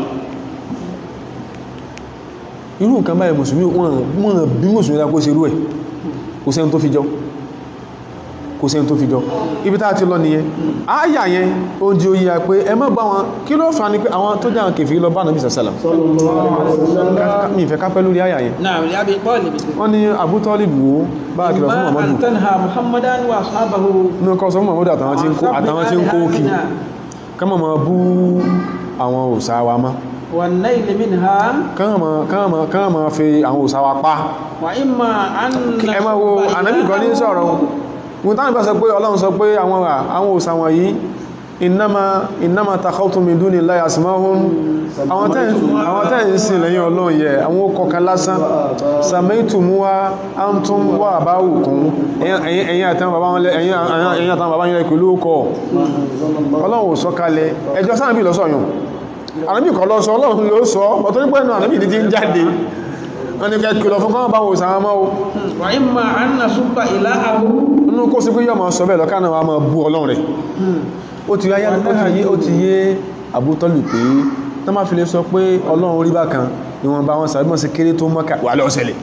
irú nǹkan báyìí mùsùlùmí wọ́n bí mùsùlùmí dákó sí irú ẹ̀ kò sẹ́ni tó fi jọ kò sẹ́ni tó fi jọ ibi tá ti lọ nìyẹn áyà yẹn ó jí ó yíya pé ẹ má bá wọn kí ló fà ní pé àwọn tó jẹ́ àwọn kèfèrí lọ bá nàbí sàṣàlá mi ìfẹ́ kápẹ́ lórí áyà yẹn Náà rí Abi Talib. wọ́n ní Abu Talib wò ó bá kìlọ̀ fún Ma Muhammadu an tanha Muhammadan wa ashabahu. ní ọkọ̀ sọ fún Muhammadu àtàwọn tí ń kó àtàwọn tí ń kó kí ká má máa bú àwọn òsà wa mọ́ Wan nail minha ká má máa fi àwọn òsà wa pa wa imma an ẹ máa wo ànábì kan ní sọ̀rọ̀ wọn tánàbà sọ pé ọlọ́run sọ pé àwọn àwọn òsà wọ̀nyí innama innama takhawtum min dunillahi asma'un àwọn tẹ́ ń sìn lẹ́yìn ọlọ́run yẹ àwọn okọ̀kan lásán samaitumuha antum wa aba'ukum ẹ̀yin àtàwọn bàbá yẹn pẹ̀lú ọkọ̀ ọlọ́run ò sọ kalẹ̀ ẹjọ́ sáàbì lọ́sọ̀yàn ànábì kan lọ́sọ ọlọ́run ló sọ ọ̀tọ́rí pẹ́ náà ànábì ní ti ń jáde wọ́n ni kẹ́kìlọ̀ fún kọ́nà báwọn òsàn àmọ́ o wa imma an nasubba ilahahu. inú kó sí pé yọ́ ma sọ bẹ́ẹ̀ lọ́kànnà wa ma bú ọlọ́run rẹ̀ ó ti yáyá ó ti yé ó ti yé àbútọ́lù pé tó má fi lè sọ pé ọlọ́run orí bákan ìwọ̀n bá wọn sàbímọ̀ sí kéré tó mọ́kà wà lọ́sẹ̀lẹ̀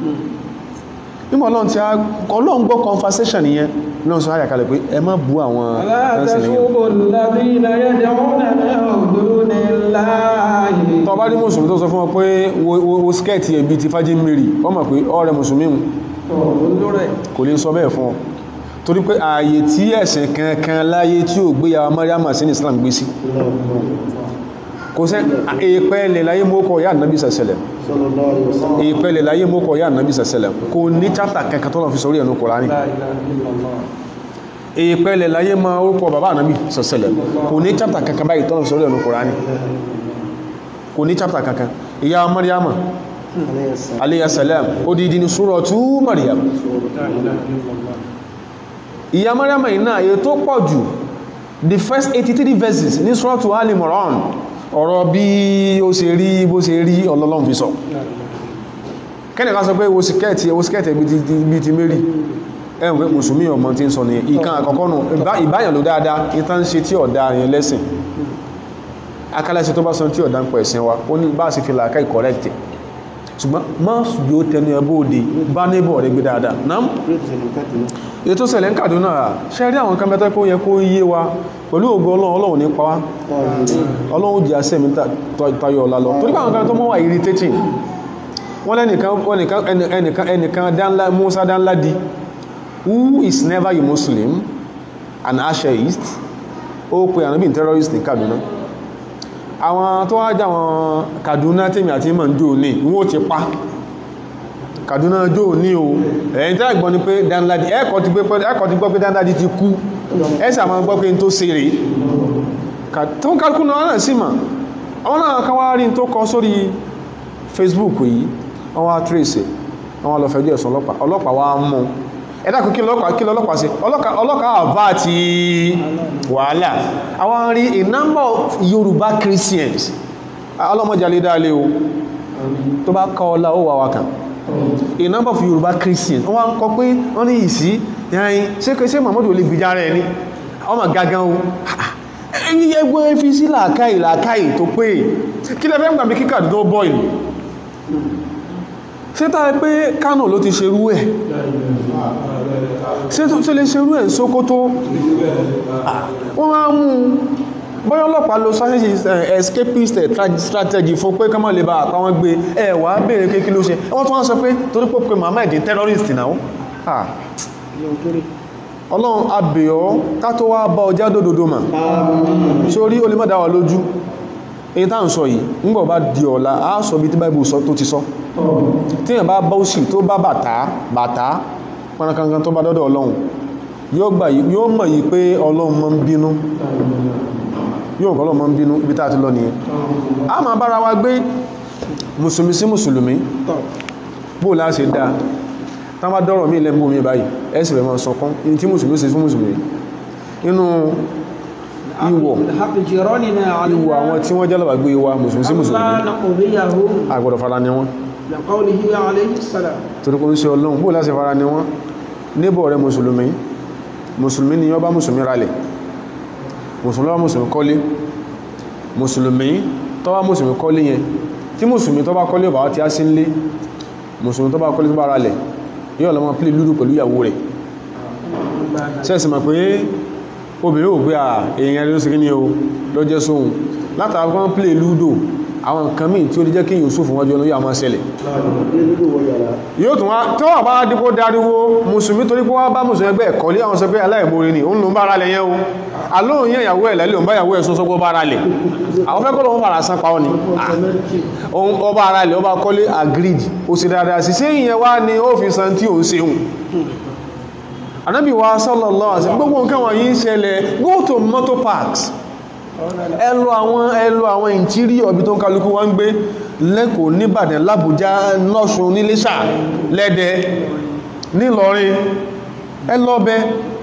nígbà ọlọ́run ti ọlọ́run gbọ́ conversation yẹn lọ́n sọ àyàkalẹ̀ pé ẹ má bú àwọn La tasubbu alladhina yad'una min dunillahi. tó bá rí mùsùlùmí tó sọ fún ọ pé wo skẹ́ẹ̀tì ẹ̀bí ti fájí mẹ́rì ọ mọ̀ pé ọ̀rẹ́ mùsùlùmí hùn Olórẹ̀. kò lè sọ bẹ́ẹ̀ fún ọ torí pé ààyè tí ẹ̀sìn kankan láyé tí ò gbéyàwó Maryam sí ní Islam gbé sí kò sẹ́ èèpẹ̀lẹ̀ láyé mọ́kọ̀ yà nàbí sẹ̀sẹ̀lẹ̀ èèpẹ̀lẹ̀ láyé mọ́kọ̀ yà nàbí sẹ̀sẹ̀lẹ̀ kò ní chapter kankan tọ́lọ̀ fi sọrí ẹ̀nu Kùránì La ilaha illallah. èèpẹ̀lẹ̀ láyé ma orúkọ bàbá nàbí sẹ̀sẹ̀lẹ̀ kò ní chapter kankan báyìí tọ́lọ̀ fi sọrí ẹ̀nu Kùránì kò ní chapter kankan ìyá Maryam alayhi salam odidi ni suratu Maryam La ilaha illallah. ìyá Maryam iná èyí tó pọ̀ jù the first 83 verses ní suratu Ali Imran ọ̀rọ̀ bí ó ṣe rí bó ṣe rí ọlọ́lọ́run fi sọ kẹ́nì ká sọ pé wo sikẹ́ẹ̀tì wo sikẹ́ẹ̀tì bí ti mérí ẹ̀rùn pé mùsùlùmí ọmọ tí ń sọ ní ìkan àkọ́kọ́ nù ìbáyàn ló dáadáa ìta ń ṣe tí ọ̀dá yẹn lẹ́sìn akálẹ́sẹ̀ tó bá sọ tí ọ̀dá ń pẹ̀ ẹ̀sìn wa ó ní bá sì fi làákà ìkọ̀rẹ́kì ṣùgbọ́n má yóò tẹnu ẹbó òde bá níbọ̀ rẹ̀ gbé dáadáa náà ètò ṣẹlẹ̀ ń Kàdúnà ṣe rí àwọn kámẹ́tọ́ kó yẹ kó yé wa pẹ̀lú ògo Ọlọ́run Ọlọ́run ní pa wá Ọlọ́run jẹ́ àṣẹ mi tayọ ọ̀la lọ torí àwọn kámẹ́tọ́ mọ́ wà irritating wọ́n lẹ́nìkan ẹnìkan dánlá Musa Danladi who is never a Muslim an Ashaist ó pe ànábì terrorist ní Kaduna àwọn tó wá jà wọn Kaduna tèmi àti mọ̀ndó ní wọ́n ti pa Kaduna jó ní o ẹ̀yìn tí àgbọ́n ni pé Danladi ẹ̀kọ́ ti gbọ́ pé Danladi ti kú ẹ̀sà máa gbọ́ pé n tó ṣe rèé tó ń kálukú náà náà sí mà àwọn náà kan wá rí tó kọ sórí Facebook yìí wọ́n wá trace wọ́n wá lọ fẹjọ́ ẹ̀sùn ọlọ́pàá ọlọ́pàá wá mú ẹ̀dá kò kí lọ́pàá kí lọ́pàá sí ọlọ́pàá àbá ti wàhálà àwọn rí a number of Yorùbá Christians ọlọ́mọjàlé dáalé o tó bá kọ́ ọlá ó wà wá kan a number of Yorùbá Christians wọ́n wá ń kọ pé wọ́n ní ìsí yẹn ṣé ṣé Muhammadu olè gbìjà rẹ̀ ni ọmọ gangan o ẹgbẹ́ fi sí làákàì làákàì tó pé kí lẹ fẹ́ ń gbàmí kíkà tó bọ́ ìlú ṣé tá ẹ pé Kánò ló ti ṣerú ẹ̀ ṣé tó lè ṣerú ẹ̀ Sókótó wọ́n máa mú bóyá ọlọ́pàá lo strategy escapist strategy fún pé kọ́mọ̀ lè bá àpá wọn gbé ẹ wà á béèrè pé kí ló ṣe wọ́n tún wá sọ pé torí pé pé Muhammad terrorist náà ọlọ́run abèọ́ ká tó wá bá ọjá dòdòdó mà sórí o lè má dá wa lójú èyí tá ń sọ yìí nígbà bá di ọ̀la á sọ bí tí báìbù sọ tó ti sọ tí èyàn bá bá òsì tó bá bàtà bàtà pọnakankan tó bá dọ́dọ̀ ọlọ́run yóò mọ̀ yìí pé ọlọ́run máa ń bínú yóò kọ́ ọlọ́run máa ń bínú bí tá a ti lọ nìyẹn a máa bára wa gbé mùsùlùmí sí mùsùlùmí bó láṣẹ dáa tán bá dọ́rọ̀ mí lẹ́gbọ́ mi báyìí ẹ̀sì rẹ̀ máa sọkún in tí mùsùlùmí ṣe fún mùsùlùmí inú ìwọ̀ ìwọ̀ àwọn tí wọ́n jẹ́lọ̀bà gbé wa mùsùlùmí sí mùsùlùmí àgbọ̀dọ̀ fara ni wọ́n torí kò ń ṣe ọlọ́run bó láti fara ni wọ́n níbọ̀ rẹ̀ mùsùlùmí mùsùlùmí ni wọ́n bá mùsùlùmí ralẹ̀ mùsùlùmí bá mùsùlùmí kọ́lé mùsùlùmí tó bá mùsùlùmí kọ́lé yẹn tí mùsùlùmí tó bá kọ́lé ọ̀bà ti á sí nlé mùsùlùmí tó bá kọ́lé tó bá ralẹ̀ yóò lọ mọ́ pílì lúdù pẹ̀lú ìyàwó rẹ̀ sẹ́ẹ̀sì mọ̀ pé obìnrin ò gbé à èèyàn ló sì kí ní o lọ jẹ́ sóhun látàrí wọ́n pílì lúdù àwọn nǹkan míì tí ó lè jẹ́ kí yóò sófin wájú ọlọ́yà máa ṣẹlẹ̀ yóò tún wá tó wà bá dípò dáríwó mùsùlùmí torí pé wọ́n bá mùsùlùmí ẹgbẹ́ ẹ̀kọ́ lé àwọn sọ pé aláìmoore ni òun ló ń bá ara lẹ̀ yẹn o alóhùn yẹn ìyàwó ẹ̀ lẹ́lẹ́ òun bá ìyàwó ẹ̀ sọ sọ́gbọ́ bá ara lẹ̀ àwọn fẹ́ kọ́ lọ́wọ́ fara san pa ọ́ ni ọba ara lẹ̀ ọba kọ́lé agreed ó sì dáadáa sí sẹ́yìn yẹn wá ní ó fi san tí òun ṣeun anábì wa sallallahu alaihi wasallam gbogbo nǹkan wọ̀nyí ń ṣẹlẹ̀ go to motor parks ẹlò àwọn ẹlò àwọn interior ọbí tó ń kálukú wọ́n ń gbé lẹ́kọ̀ọ́ níbàdàn lábújá lọ́ṣun níléṣà lẹ́dẹ̀ nílọrin ẹlọ́bẹ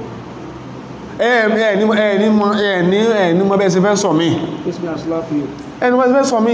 ẹni mọ́ bẹ́ẹ̀ sí fẹ́ sọ mí ẹni mọ́ fẹ́ sọ mí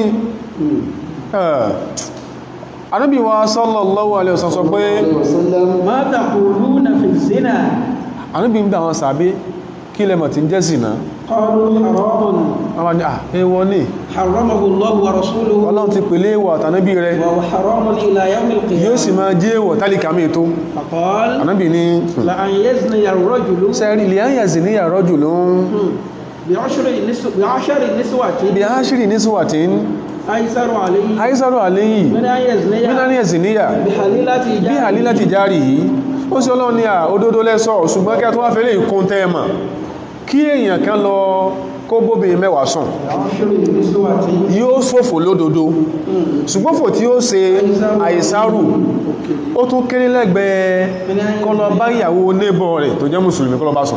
Ànábì wa sallallahu alaihi wasallam sọ pé ma taquluna fi zina Ànábì ń bẹ àwọn sàbí kí lẹ́mọ̀ tí ń jẹ́ zina qalu haramun àwọn ni àwọ ní haramahu Allahu wa rasuluhu ọlọ́run ti pèlé ìwọ̀ àtànábì rẹ̀ wa huwa haramun ila yawmil yóò sì qiyamah máa jẹ́ ìwọ̀ tálíkà mí tó faqala Ànábì ní la an yazni ar-rajulu sẹ́rí ilẹ̀ ayà sí ní àrọ́jù ló ń bi'ashri nisw bi'ashri niswatin bí a ṣírí ní síwàtí ń aysaru alayhi àìsàrò àléyìí min an yazniya mínání ẹ̀sìn níyà bihalilati bí àlí láti járì yìí ó sì ọlọ́run ní à òdodo lẹ́sọ̀ ṣùgbọ́n kí a tó wá fẹ́lẹ̀ ìkún tẹ́ẹ̀mà kí èèyàn kan lọ kó bóbi mẹ́wàá sùn bi'ashri niswatin yóò ṣòfò lódodo ṣùgbọ́n fò tí ó ṣe àìsàrù ó tún kéré lẹ́gbẹ̀ẹ́ kọlọ bá ìyàwó nébọ̀ rẹ̀ tó jẹ́ mùsùlùmí kọlọ bá sùn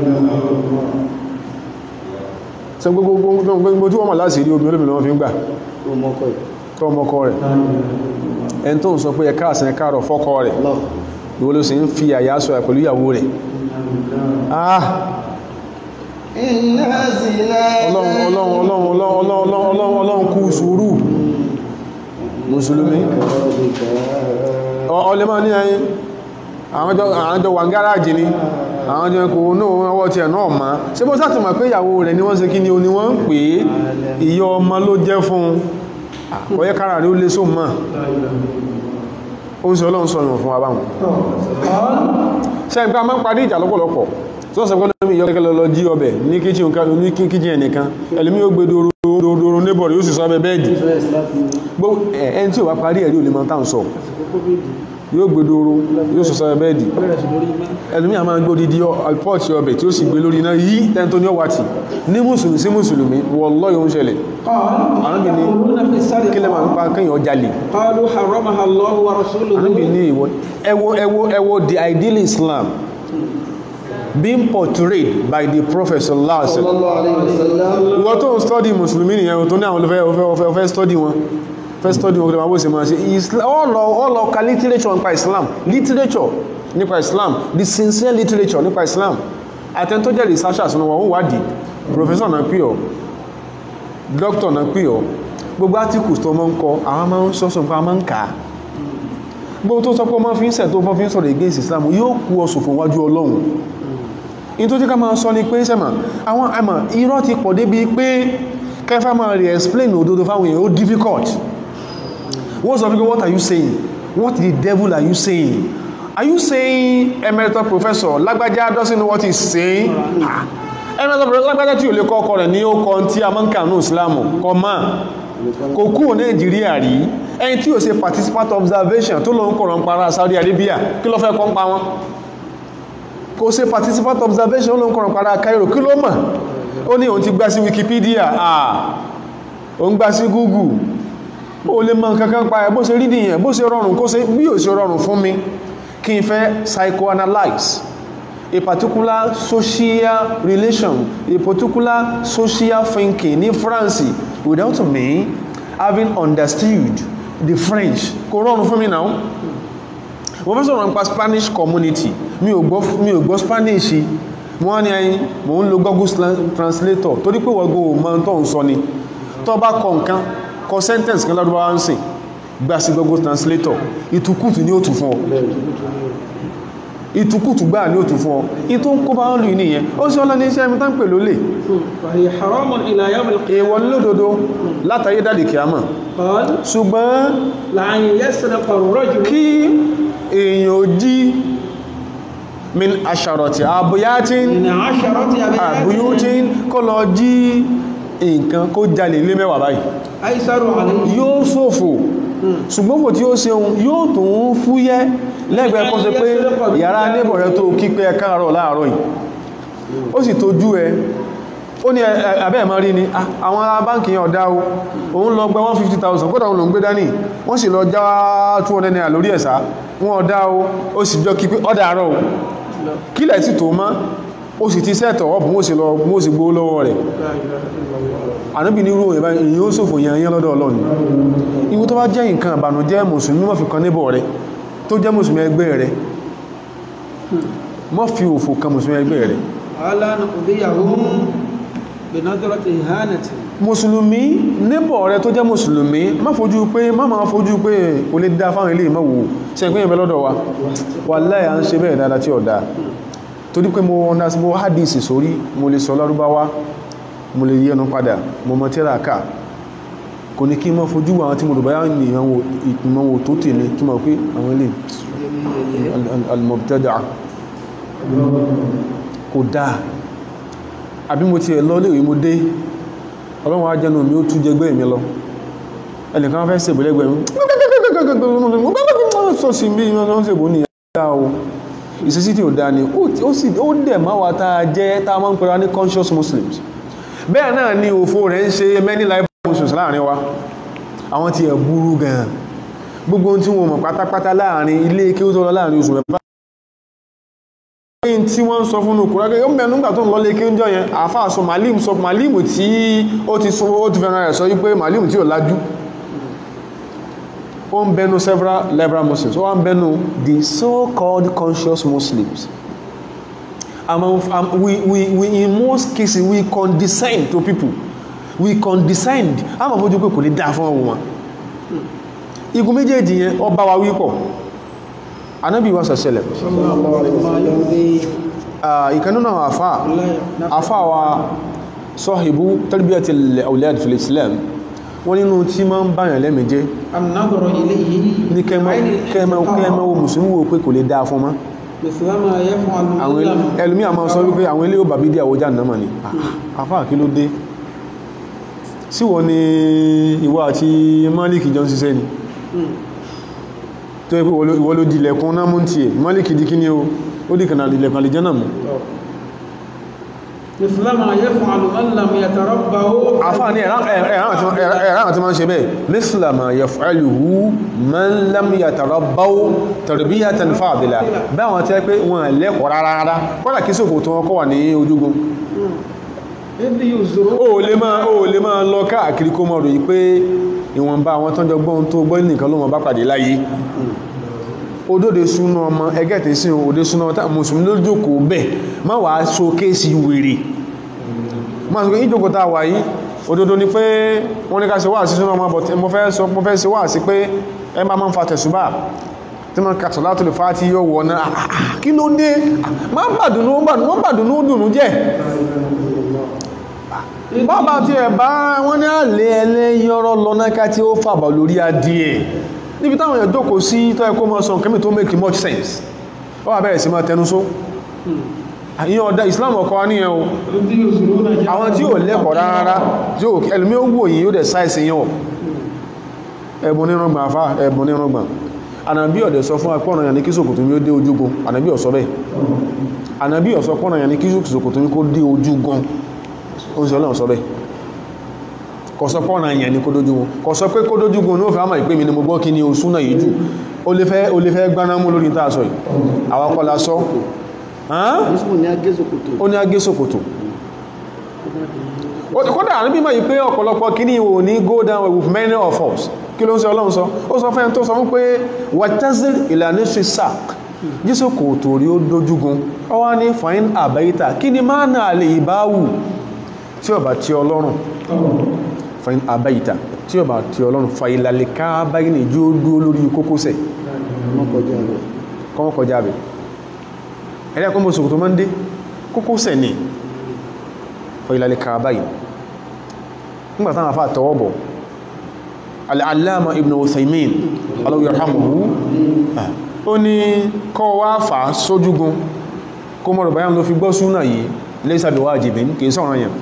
ṣe gbogbo tí wọ́n mọ̀ láti rí omi olómi lọ́wọ́ fi ń gbà tọ́ ọmọkọ rẹ̀ ẹni tó ń sọ pé ẹ̀ká àsìn ẹ̀ká rọ̀ fọ́kọ rẹ̀ ìwọ ló sì ń fi àyà sọ ẹ̀ pẹ̀lú ìyàwó rẹ̀ ah Inna zina ọlọ́run ọlọ́run ọlọ́run ọlọ́run ọlọ́run ọlọ́run ọlọ́run kú sùúrù mùsùlùmí ọlẹ́ máa ní ẹyin àwọn jọ wà ń gáràjì ni àwọn jọ kò náà ọwọ́ tí ẹ̀ náà ma ṣe bó sáti mọ̀ pé ìyàwó rẹ̀ ni wọ́n ṣe kí ni o ni wọ́n ń pè é ìyọ ọmọ ló jẹ́ fún ọyẹ́ kára rí ó lé sóò mọ́ ó ń sọ ọlọ́run sọ ìwọ̀n fún wa báwọn ṣe ń pẹ́ a máa ń parí ìjà lọ́pọ̀lọpọ̀ tí wọ́n sọ pé lómi ìyọ́ kẹ́kẹ́ lọ jí ọbẹ̀ ní kíchìn nǹkan ní kíchìn ẹnìkan ẹlòmí ó gbé dòrò nébọ̀ rẹ̀ ó sì sọ ọbẹ̀ bẹ́ẹ̀dì gbogbo ẹni tí ò bá parí ẹ̀rí ò lè máa tàn sọ yóò gbé dóró yóò sọ sọ bẹ́ẹ̀dì bẹ̀rẹ̀ sí lórí mẹ́ ẹlòmí àmà gbé odidi pọ́ọ̀tì ọbẹ̀ tí ó sì gbé lórí iná yí tẹ́ntó ní ọwàtì ní mùsùlùmí sí mùsùlùmí wallahi ó ń ṣẹlẹ̀ Ànábì ní قال في السرقة kí lẹ́ máa ń pa kéèyàn jalè قالوا حرمها الله ورسوله Ànábì ní ìwọ ẹwọ ẹwọ ẹwọ the ideal Islam being portrayed by the Prophet sallallahu alaihi wasallam sallallahu alayhi wa sallam ìwọ tó ń study mùsùlùmí nìyẹn tó ní àwọn olùfẹ́ ọfẹ́ ọfẹ́ ọfẹ́ study wọn fẹ́ study wọn kí wọ́n bó ṣe máa ṣe Isla- ọlọ ọlọ ka literature nípa Islam literature nípa Islam the sincere literature nípa Islam àtẹn tó jẹ́ researchers ní wọn ó wádìí professor náà pè ọ́ doctor náà pè ọ́ gbogbo articles tó máa ń kọ àwọn máa ń sọ́sọ́ nǹkan máa ń kà á gbogbo tó sọ pé ọmọ fi ń sẹ̀ tó fọ́ fi ń sọ̀rọ̀ against Islam yóò kú ọ̀sùn fún wájú Ọlọ́run in tó tí ká máa sọ ní pé sẹ́mà àwọn àmà irọ́ ti pọ̀ débi pé kẹfà máa rí explain òdodo fáwọn èèyàn ó difficult wọ́n sọ fíkẹ́ what are you saying what the devil are you saying are you saying emeritus professor lágbájá doesn't know what he's saying Ah, emeritus professor lágbájá tí ò lè kọ́ ọkọ rẹ̀ ní ó kọ́ tí a máa ń kà ní ìsìlámù kọ́ máa kò kúrò nàìjíríà rí ẹni tí ò ṣe participant observation tó lọ ń kọ̀rọ̀ ń para Saudi Arabia kí ló fẹ́ kọ́ ń pa wọn kò ṣe participant observation ló ń kọ̀rọ̀ padà Cairo kí ló mọ̀ ó ní òun ti gbá sí Wikipedia ah òun gbá sí Google ó lè mọ̀ kankan pa ẹ̀ bó ṣe rí nìyẹn bó ṣe rọrùn kó ṣe bí ò ṣe rọrùn fún mi kí n fẹ́ psychoanalyze a particular social relation a particular social thinking ní France without me having understood the French kò rọrùn fún mi náà mo fẹ́ sọ̀rọ̀ nípa Spanish community mi ò gbọ́ mi ò gbọ́ Spanish mo wá ní ẹyin mo ń lo Google Sla- translator torí pé wọ́n gbọ́ mọ́ tó ń sọ ni tó bá kọ nǹkan kọ sentence kan lọ́dún bá wá ń sìn gbà sí Google translator ìtukùtù ní òtù fún ọ ìtukùtù gbà ní òtù fún ọ ìtò ń kó bá wọn lù ní ìyẹn ó sì ọlọ́ni iṣẹ́ mi tán pè lólè فهي حرام إلى يوم القيامة èèwọ̀ ní lódodo látàyé dàdì kìámà قال ṣùgbọ́n لأن يسرق الرجل kí èèyàn ò jí min aṣàrọ̀tì àbúyátín من عشرة أبيات àbúyótín kó lọ jí nǹkan kó jalè lé mẹ́wàá báyìí أيسر عليه yóò ṣòfò ṣùgbọ́n fò tí ó ṣeun yóò tún fúyẹ́ lẹ́gbẹ̀ẹ́ kó ṣe pé yàrá nébọ̀ rẹ tó kí pé ẹ káàárọ̀ láàárọ̀ yìí ó sì tójú ẹ ó ní ẹ- ẹ- abẹ́ ẹ̀mọ́ rí ni "Ah, àwọn ará báǹkì yẹn ọ̀dá o òun lọ gbẹ 150,000 kódà òun ló ń gbé dání wọ́n sì lọ já 200 naira lórí ẹ̀sá wọn ọ̀dá o ó sì jọ kí pé ọ̀dà àárọ̀ o kílẹ̀ sì tó mọ́ ó sì ti sẹ́ẹ̀tọ̀ ọ̀pù mọ́ sí lọ mọ́ sí gbó lọ́wọ́ rẹ̀ لا إله إلا الله ànábì ní irú ìbá èyí ó ṣòfò yẹn yẹn lọ́dọ̀ ọlọ́run ìwú tó bá jẹ́ nǹkan àbànújẹ́ mùsùlùmí mọ́ fi kan níbọ̀ rẹ̀ tó jẹ́ mùsùlùmí ẹgbẹ́ rẹ̀ mọ́ fi òfò kan mùsùlùmí ẹgbẹ́ rẹ̀ ألا نقضيهم بنظرة إهانة mùsùlùmí níbọ̀ rẹ̀ tó jẹ́ mùsùlùmí má fojú pé má máa fojú pé kò lè dá fáwọn ilé ìmọ̀wò ṣe ìpínyẹ̀ bẹ́ lọ́dọ̀ wa wà láyà ń ṣe bẹ́ẹ̀ dáadáa tí ọ̀dá torí pé mo ọ̀nà sí mo hadisi sórí mo lè sọ lárúbáwá mo lè yẹnu padà mo mọ tíra ká kò ní kí n mọ́ fojú àwọn tí mo rò báyá ní ìmọ̀wò tó tèmi kí mọ̀ pé àwọn ilé al- al- al-mubtada' kò dáa àbí mo ti ẹ̀ lọ léèwé mo dé ọlọ́run ajẹ́nu mi ó tú jẹgbẹ́ mi lọ ẹnìkan fẹ́ ṣèbò lẹ́gbẹ̀ẹ́ mi sọ sí bí wọ́n ṣèbò ní ẹ̀dá o ìṣesí tí ò dáa ni ó ti- ó sì ó dẹ̀ máa wà tá a jẹ́ tá a máa ń pera ní conscious muslims bẹ́ẹ̀ náà ni òfo rẹ̀ ń ṣe many life muslims láàrin wa àwọn tí ẹ̀ burú gan gbogbo ohun tí wọ́n mọ̀ pátápátá láàrin ilé kí ó tó lọ láàrin oṣù mẹ́fà tí wọ́n ń sọ fún òkúra gẹ́gẹ́ mẹ́rin nígbà tó ń lọ lé kí ó ń jọ yẹn àfáà sọ malim sọ malim tí ó ti sọ ó ti fẹ́ràn rẹ̀ sọ wípé malim tí ò lájú ó ń bẹnu several liberal muslims ó wá ń bẹnu the so-called conscious muslims among um, we, we, we in most cases we condescend to people we condescend a máa fojú pé kò lè dáa fún ọwọ́ wọn igun méjèèjì yẹn ó bá wa wípọ̀ anábì wa sọ̀sẹ̀lẹ̀ ما يرضي ìkanú náà àfá àfá wa sọ́hìbú tarbiyat al-awlad fil islam wọ́n nínú tí ma ń báyàn lẹ́mìí jẹ́ النظر إليه ní kẹ́mọ́ wo mùsùlùmí wo pé kò lè dáa fún ma مثلما يفعل àwọn الظلم ẹlùmí àmọ́ sọ wípé àwọn ilé ò bàbí dí àwọjá náà ni àfá kí ló dé sí wọ́n ni ìwọ àti Malik jọ ń ṣiṣẹ́ ni tó yẹ pé ìwọ ló di ilẹ̀kùn náà mú ti ẹ̀ mọ́lìkì di kí ni o ó di kànáà ilẹ̀kùn àlìjẹ́ náà mú مثل ما يفعل من لم يتربه àfáà ní ẹ̀rán àti máa ń ṣe bẹ́ẹ̀ mísìlá ma yaf'aluhu man lam yatarabbaw tarbiyatan fadila báwọn tẹ́ pé wọn lẹ́kọ̀ọ́ rárá rárá kọ́lá kí sókò tó wọ́n kọ́ wà ní ojúgun إذ يزرون ó lè máa ó lè máa lọ káàkiri kó mọ̀ ròyìn pé ìwọ̀nba àwọn tọ́jọ gbọ́n tó gbọ́ nìkan ló mọ̀ bá pàdé láyé odóde súná ọmọ ẹgẹ́ tí sí òde súná ọmọ mùsùlùmí ló jókòó bẹ́ẹ̀ má wàá so kéèsì wèrè má sọ pé ìjókòó tá a wà yìí òdodo ni pé wọ́n ní ká ṣe wá sí súná ọmọ bọ̀tí mo fẹ́ sọ mo fẹ́ ṣe wá sí pé ẹ bá máa ń fa tẹ̀sùbà tí wọ́n kàtọ̀ látò lè fa tí yóò wọ̀ náà Ah, ah, ah, kí ló dé má bàdùnú wọ́n bàdùnú dùnú jẹ́ bàbá tí ẹ̀ bá wọ́n ní àlẹ́ ẹlẹ́yọ́rọ́ lọ́náká tí ó fàbà lórí adìẹ níbi táwọn èèyàn jókòó sí tó ẹkọ́ mọ́ sọ nǹkan tó make much sense ó wà bẹ̀rẹ̀ sí máa tẹnu só àyíyàn ọ̀dá Islam ọkọ̀ wá níyẹn o إذ يزرون àwọn tí ò lẹ́kọ̀ọ́ rárá tí ó ẹlùmí ó wò yìí yóò dẹ̀ sáìsì yàn ẹ̀bùn nírùngbà afá ẹ̀bùn nírùngbà ànàbí ọ̀dẹ̀ sọ fún apọ́nà yàn ní kí sòkòtò mi ó dé ojúgun ànàbí ọ̀sọ́ bẹ́ẹ̀ ànàbí ọ̀sọ́ pọ́nà yàn ní kí sòkòtò mi kó dé ojúgun ó ń sọ ọlọ́run sọ bẹ́ẹ̀ kò sọ pọ́nà yàn ní kó dójúgun kò sọ pé kó dójúgun ní ó fẹ́ àmà ìpé mi ni mo gbọ́ kí ni o súnà yìí jù ó lè fẹ́ ó lè fẹ́ gbaná mú lórí tá a sọ yìí àwọn akọ́lá sọ hàn? Yusuf ní agézòkòtò. ó ní agé sòkòtò Ó- kódà níbi mọ̀ yìí pé ọ̀pọ̀lọpọ̀ kí ní ìwò ní go down with many of us kí ló ń sọ ọlọ́run sọ ó sọ fẹ́yẹn tó sọ fún pé wàtázil ìlànà ṣe sàk jísò kò torí ó dójúgun ó wá ní fàín àbáyíta kí ni máa náà lè ìbáwù tí ó bá tí ọlọ́run fàín àbáyíta tí ó bá tí ọlọ́run fàílàlẹ̀ ká báyìí ní jú ó dúró lórí kókósẹ̀ Wọ́n kọjá rẹ̀. kọ́mọ́ kọjá bẹ̀ ẹ̀rẹ́ kọ́mọ́ sòkòtò máa ń dé kókósẹ̀ ní fàílàlẹ̀ ká báyìí nígbàtá àwọn afá tọwọ́bọ̀ al'allama ibn Uthaymin Allahu yarhamuhu ó ní kọ́ wá fà sójúgun kó mọ̀rọ̀ bayan ló fi gbọ́ súnà yìí laysa bi wajibin kìí sọ̀rọ̀ yẹn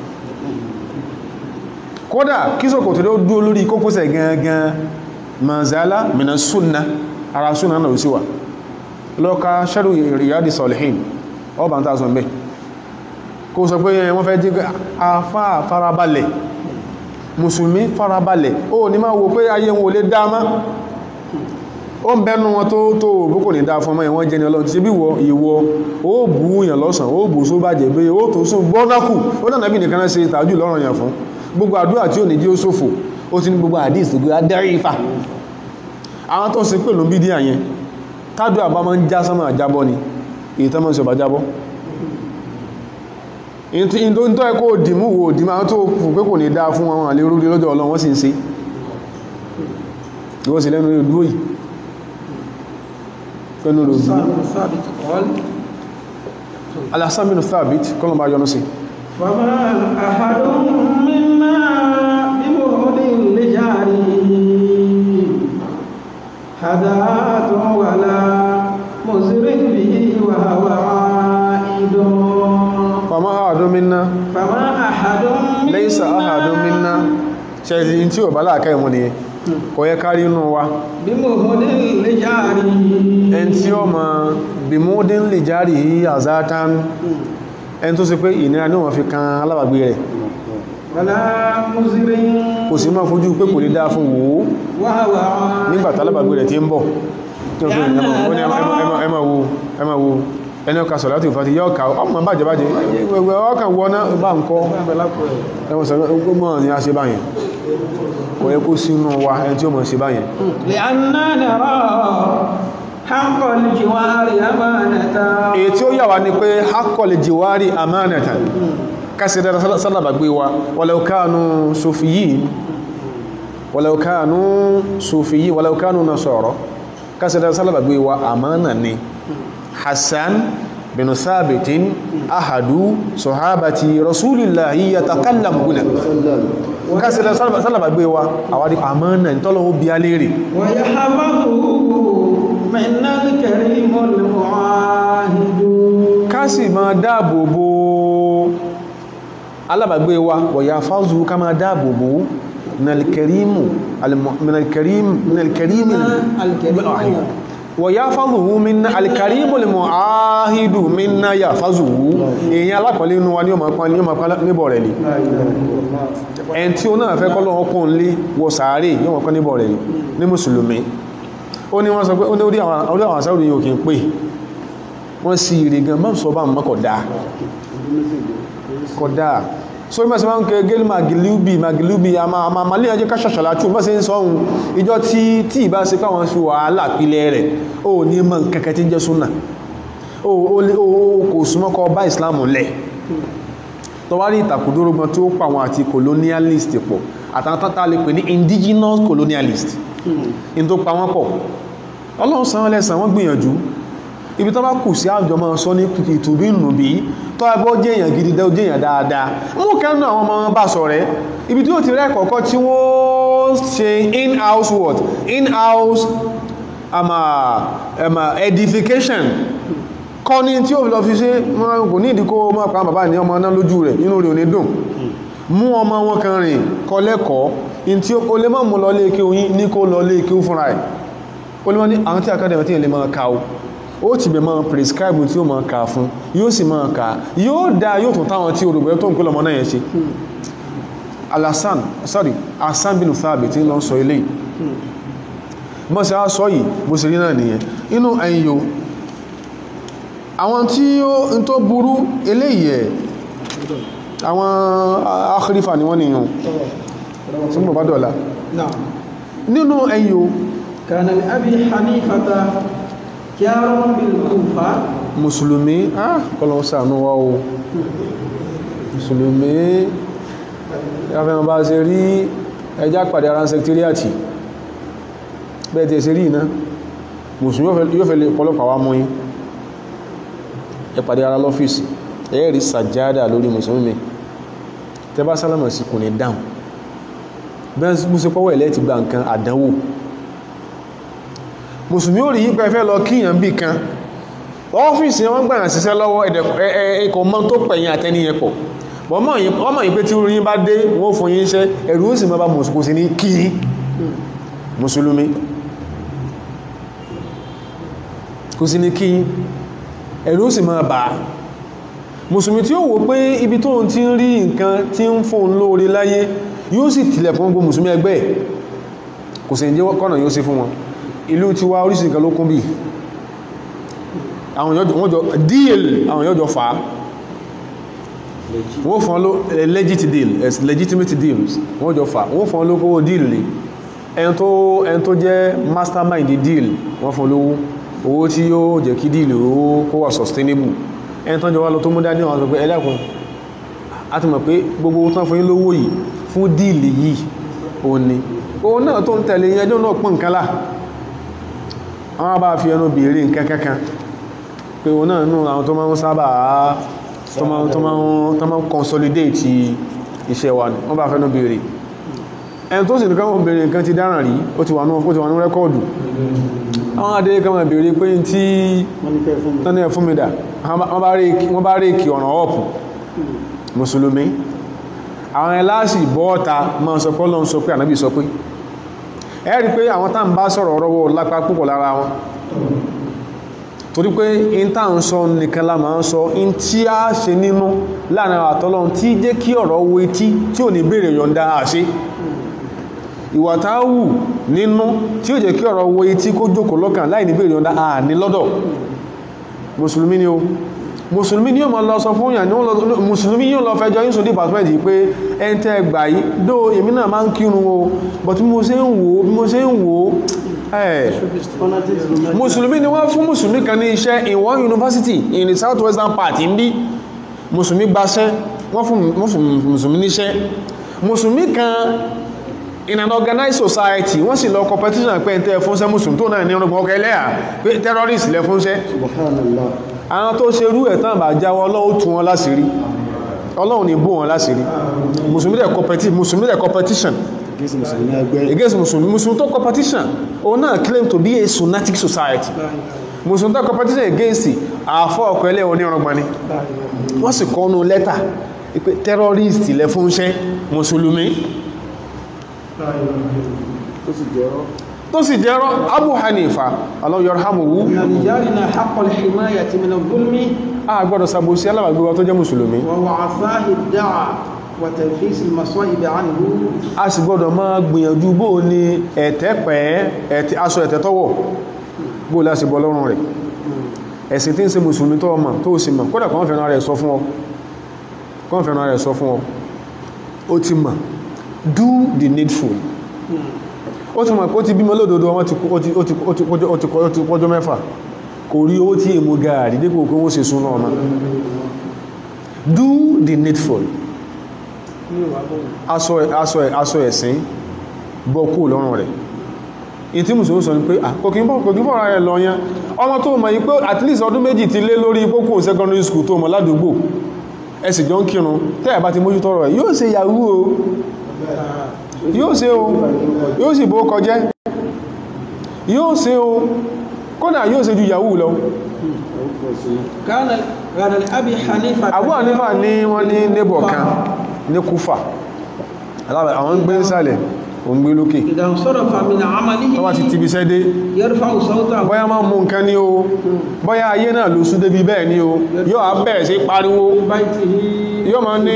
kódà kí sọ̀kò tó dúó lórí kókósẹ̀ gangan manzala mina súnà ara súnà náà sí wà lọ́ka sharu Riyadi Salihin ọba ń tàà mẹ́ kó sọ pé wọ́n fẹ́ jígbé afá farabalẹ̀ mùsùlùmí farabalẹ̀ ó ní máa wo pé ayé wọn ò lè dáma ó ń bẹnu wọn tó tó bó kò ní dá fún ọmọ ìwọ̀n jẹni ọlọ́run ti bí wọ ìwọ ó bú yàn lọ́sàn ó bú só bàjẹ́ bí ó tó sún gbọ́nákù ó dànà bí nìkan ṣe tàájú lọ́rọ̀ yàn fún gbogbo àdúrà tí ò ní jí ó ṣòfò ó ti ní gbogbo àdíìs tó gbé adarí ifá àwọn tó ń ṣe pẹ̀lú bídí àyẹn tádù àbá máa ń já sánmà àjábọ́ ni èyí tó máa ń ṣe ọba jábọ́ in tó ń tọ́ ẹkọ́ òdìmú wo òdìmú àwọn tó fù pé kò ní dáa fún wọn àlè orúrí lọ́jọ́ ọlọ́run wọ́n sì ń ṣe ìwọ́n sì lẹ́nu ìlú yìí pẹ̀lú rẹ̀ òdìmú ثابت قال Al-Hasan bin Thabit kọ́lọ̀ bá yọnu sí فما أحد منا بمهد لجاره هداة ولا مزر به وهو عائد fama ahadun minna فما أحد منا laysa ahadun minna ṣe tí ò bá láàká ìmú ni kò yẹ kárí inú wa بمهد لجاره ẹn tí ó ma bimudin lè járì yí àzátán ẹn tó sì pé ìnira ní wọ́n fi kan alábàgbé rẹ̀ ولا مزر kò sí máa fojú pé kò lè dáa fún wòó وهو عائد nígbàtà alábàgbé rẹ̀ tí ń bọ̀ tí ó fi ìrìnà mọ̀ ó ní ẹmà wo ẹmà wo ẹni ọkà sọ̀rọ̀ láti ìfàtí yọ́ ọkà ọmọ bàjẹ́ bàjẹ́ ẹgbẹ̀ ọkà wọná bá ń kọ́ ẹwọ̀n sọ̀rọ̀ gbogbo ni a ṣe báyẹn kò yẹ kó sínú wa ẹni tí ó mọ̀ ṣe báyẹn لأننا نرى حق الجوار أمانة èyí tí ó yà wá ní pé hakọ̀lẹ̀ jìwárí amánatan kásìdára sálàbàgbé wa wàlàukánu sofiyin wàlàukánu sofiyin wàlàukánu nasọ̀rọ̀ kásìdára sálàbàgbé wa amánà ni hassan bin sabitin ahadu sahabati rasulillahi yatakallam guna kásìdára sálàbàgbé wa àwárí amánà ní tọ́lọ́wọ́ bí a lérè ويحفظه من الكريم المعاهد ká sì máa dáàbò bo alábàgbé wa wọ̀yà fáúzù ká máa dáàbò bo minalkerimu minalkerimu minalkerimu wọ̀ yá fázuhu minna alkarimu lè mọ̀ áhìdù minna yà fázuhu èyàn alápọ̀lẹ́ inú wa ní ọmọ pán ní ọmọ pán níbọ̀ rẹ̀ ni ẹn tí ó náà fẹ́ kọ́lọ́ ọkùn lé wọ sàárè ní ọmọ pán níbọ̀ rẹ̀ ni ní mùsùlùmí ó ní wọ́n sọ pé ó ní orí àwọn àsáwòrì yóò kí ń pè wọ́n sí ire gan mọ́ sọ bá mọ́ kọ̀dá kọ̀dá so mọ́ sí máa ń kẹ gẹ́lì magilubi magilubi a máa ma ma léyànjẹ́ ká ṣàṣàlá tí ó mọ́ sí ń sọ ohun ìjọ tí tí ìbá ṣe káwọn sí wàhálà pílẹ̀ rẹ̀ ó ní mọ́ kẹ́kẹ́ tí ń jẹ́ súnà ó kò súnmọ́kọ bá Islam lẹ̀ tọwárí ìtàkùdórógbọn tí ó pa àwọn àti colonialist pọ̀ àtàwọn tátà lè pè ní indigenous colonialist in tó pa wọ́n pọ̀ Ọlọ́run san wọ́n lẹ́san wọ́n gbìyànjú ibi tó bá kù sí àjọ máa sọ ní ìtùbí nùbí tó ẹgbọ́ jẹ́ èèyàn gidi dẹ́ jẹ́ èèyàn dáadáa mú kẹ́nu àwọn ọmọ bá sọ rẹ̀ ibi tí ó ti rẹ́ kọ̀ọ̀kọ́ tí wọ́n ṣe in-house what in-house ama ama edification kọ́ ní tí ó lọ fi ṣe kò ní ìdíkó mọ́ pa bàbá ní ọmọ náà lójú rẹ̀ inú rẹ̀ ò ní dùn mú ọmọ wọn kan rìn kọ́ lẹ́kọ̀ọ́ in tí ó lè mọ́ mú lọ lé kí oyin ní kó lọ lé kí ó fúnra ẹ̀ ó lè mọ́ ní àwọn tí akadẹ̀mẹ̀ tí ilẹ̀ máa ka o ó ti bẹ̀ máa prescribe tí ó máa ka fún yóò sì máa ka yóò dá yóò tún táwọn tí olùgbẹ́ tó ń pè lọmọ náà yẹn ṣe alasan sorry asan bin Thabit tí lọ sọ ilé mọ́ sí á sọ yìí bó sì rí náà nìyẹn inú ẹ̀yìn àwọn tí ó ń tó burú eléyìí ẹ̀ àwọn akírífà ni wọ́n nìyàn tí mọ̀ bá dọ̀la nínú ẹ̀yìn كان لأبي حنيفة جار بالكوفة mùsùlùmí ah kọlọ̀ ṣàánú wa o mùsùlùmí ẹfẹ́mọ̀ bá ṣe rí ẹjá pàdé ara sẹktíríàtì bẹ́ẹ̀ tí ẹ ṣe rí iná mùsùlùmí yóò fẹ́ lè pọ̀lọpàá wá mú yín ẹ pàdé ara lọ́fíìsì ẹ rí sàjádà lórí mùsùlùmí tẹ bá sálámà sí kò ní dáhùn bẹ́ẹ̀ mú sí pọ́wọ́ ẹ̀lẹ́ ti gba nǹkan àdánwò mùsùlùmí ò rí yí pé fẹ́ lọ kíyàn bí kan ọ́fíìsì wọ́n gbàyàn síṣẹ́ lọ́wọ́ ẹ̀kọ́ mọ́ tó pẹ̀yìn àtẹniyàn pọ̀ ọmọ yìí pé tí orin bá dé wọ́n fún yín iṣẹ́ ẹ̀rù ó sì mọ́ bá mùsùlùmí sí ní kí mùsùlùmí kò sí ní kí ẹ̀rù ó sì mọ́ bá mùsùlùmí tí ó wò pé ibi tó ti ń rí nǹkan tí ń fún lóore láyé yóò sì tilẹ̀ fún gbogbo mùsùlùmí ẹgbẹ́ kò sì ní jẹ́ kọ́nà yóò sí fún wọn ìlú ti wá oríṣìí nǹkan ló kún bí àwọn wọ́n jọ deal àwọn yóò jọ fà á wọ́n fọ́n ló legit deal as legitimate deals wọ́n jọ fà á wọ́n fọ́n ló kówó deal lè ẹn tó ẹn tó jẹ́ mastermind deal wọ́n fọ́n lówó owó tí yóò jẹ́ kí deal owó kó wà sustainable ẹn tó jọ wá lọ tó mú dání wọn sọ pé ẹlẹ́kùn a ti mọ̀ pé gbogbo tán fún yín lówó yìí fún deal yìí òun ni òun náà tó ń tẹ̀lé ẹjọ́ náà pọ̀ nǹkan lá àwọn bá fi ẹnu bèèrè nǹkan kankan pé wọn náà nù àwọn tó máa ń sábà tó máa ń consolidate iṣẹ́ wa ní wọ́n bá fẹ́nu bèèrè ẹni tó sì ní káwọn bèèrè nǹkan ti dáràn rí ó ti wà ní rẹ́kọ́ọ̀dù àwọn adé kan máa bèèrè pé tí tán ní ẹ̀ fún mi dà wọ́n bá réèkì ọ̀ràn ọ̀pù mùsùlùmí àwọn ẹláṣì bọ́ọ̀ta máa sọ pé Ọlọ́run sọ pé ànábì sọ pé ẹ rí pé àwọn tá ń bá sọ̀rọ̀ ọ̀rọ̀ lápá púpọ̀ lára wọn torí pé in tá ń sọ nìkan la máa ń sọ in tí a ṣe nínú láàrin àtọ́lọ́run tí jẹ́ kí ọ̀rọ̀ wo etí tí ò ní béèrè yọ̀ǹda àṣẹ ìwà tá wù nínú tí ó jẹ́ kí ọ̀rọ̀ wo etí kó jókòó lọ́kàn láì ní béèrè yọ̀ǹda àní lọ́dọ̀ mùsùlùmí ni o mùsùlùmí ni yóò máa lọ sọ fún yàn ní mùsùlùmí yóò lọ fẹjọ́ yín sùn department yìí pé ẹn tẹ́ gbà yìí dó èmi náà máa ń kírun o but bí mo ṣe ń wò bí mo ṣe ń wò ẹ̀ mùsùlùmí ni wọ́n fún mùsùlùmí kan ní iṣẹ́ in one university in the southwestern part ń bí mùsùlùmí gbaṣẹ́ wọ́n fún mùsùlùmí níṣẹ́ mùsùlùmí kan in an organized society wọ́n sì lọ competition pé ẹ̀ntẹ́ fúnṣẹ́ mùsùlùmí tó náà ní ọgbọ̀n ọkọ̀ ẹlẹ́yà pé terrorist lẹ fúnṣẹ́ àwọn tó ṣe rú ẹ̀tàn bá jáwọ́ ọlọ́run tún wọn láṣìírí ọlọ́run ní bó wọn láṣìírí mùsùlùmí dẹ̀ competition mùsùlùmí dẹ̀ competition against mùsùlùmí mùsùlùmí tó competition òun náà claim to be a sunnatic society mùsùlùmí tó competition against àfọ́ ọkọ̀ ẹlẹ́ onírọ̀gbọ̀n ni wọ́n sì kọ́nu lẹ́tà pé terrorist lẹ fúnṣẹ́ mùsùlùmí tó sì jẹ́rọ Abu Hanifa Allah yarhamuhu لرجالنا حق الحماية من الظلم a gbọ́dọ̀ sàbòsí alábàgbé wa tó jẹ́ mùsùlùmí ووعفاه الدعاء وتنفيس المصائب عنه a sì gbọ́dọ̀ máa gbìyànjú bó ní ẹ̀tẹ́ pẹ́ ẹ̀tẹ́ aṣọ ẹ̀tẹ́ tọ́wọ̀ bó láti bọ́ lọ́rùn rẹ̀ ẹ̀sìn tí ń ṣe mùsùlùmí tó ọmọ tó sì mọ̀ kódà kọ́n fẹ́ràn rẹ̀ sọ fún ọ kọ́n fẹ́ràn rẹ̀ sọ fún ọ ó ti mọ̀ do the needful ó ti mọ̀ pé ó ti bímọ lódodo wọn ti ó ti ó ti ó ti ó ti ó ti pọ́jọ́ mẹ́fà kò rí owó tí èmú gaàrí dípò pé wọ́n ṣe súnà ọmọ do the needful aṣọ aṣọ aṣọ ẹ̀sìn bọ́ kú lọ́rùn rẹ̀ in tí mùsùlùmí sọ ní pé kò kí ń bọ́ kò kí ń bọ́ ara rẹ̀ lọ yán ọmọ tó mọ̀ yí pé at least ọdún méjì ti lé lórí pópó secondary school tó mọ̀ ládùúgbò ẹ sì jọ ń kírun tẹ́ ẹ̀ bá ti mójútó ọ̀rọ̀ ẹ̀ yóò ṣe yahoo o yóò ṣe o yóò sì bó kọjẹ́ yóò ṣe o kódà yóò ṣe ju yahoo lọ كان كان لأبي حنيفة Abu Hanifa ní wọ́n ní neighbor kan ní Kúfà alábẹ̀ àwọn ń gbé ìsàlẹ̀ òun gbé lókè إذا انصرف من عمله tó bá ti tibi sẹ́ dé يرفع صوته bọ́yá máa mú nǹkan ní o bọ́yá ayé náà ló sú débi bẹ́ẹ̀ ní o yóò á bẹ̀rẹ̀ sí pariwo في بيته yóò máa ní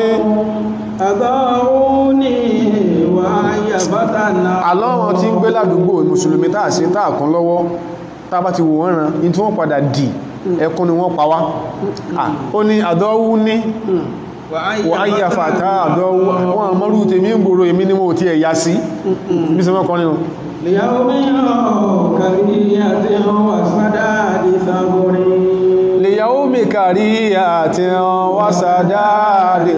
أضاعوني وهي فتنا àlọ́wọ́n tí ń gbé ládùúgbò mùsùlùmí táà sí táà kún lọ́wọ́ tá bá ti wò wọ́n ran in tí wọ́n padà dì ẹkún ni wọ́n pa wá Ah, ó ní àdọ́wú ní wọ́n ayé àfàtà àdọ́wú wọ́n àmọ́rú tèmi ń gbòrò èmi ni mo ti ẹ̀yà sí bí sọ mọ́kọ́ nínú ليوم كرية وسداد ثغر lè yàwó mi kàrí àti wásàdá lè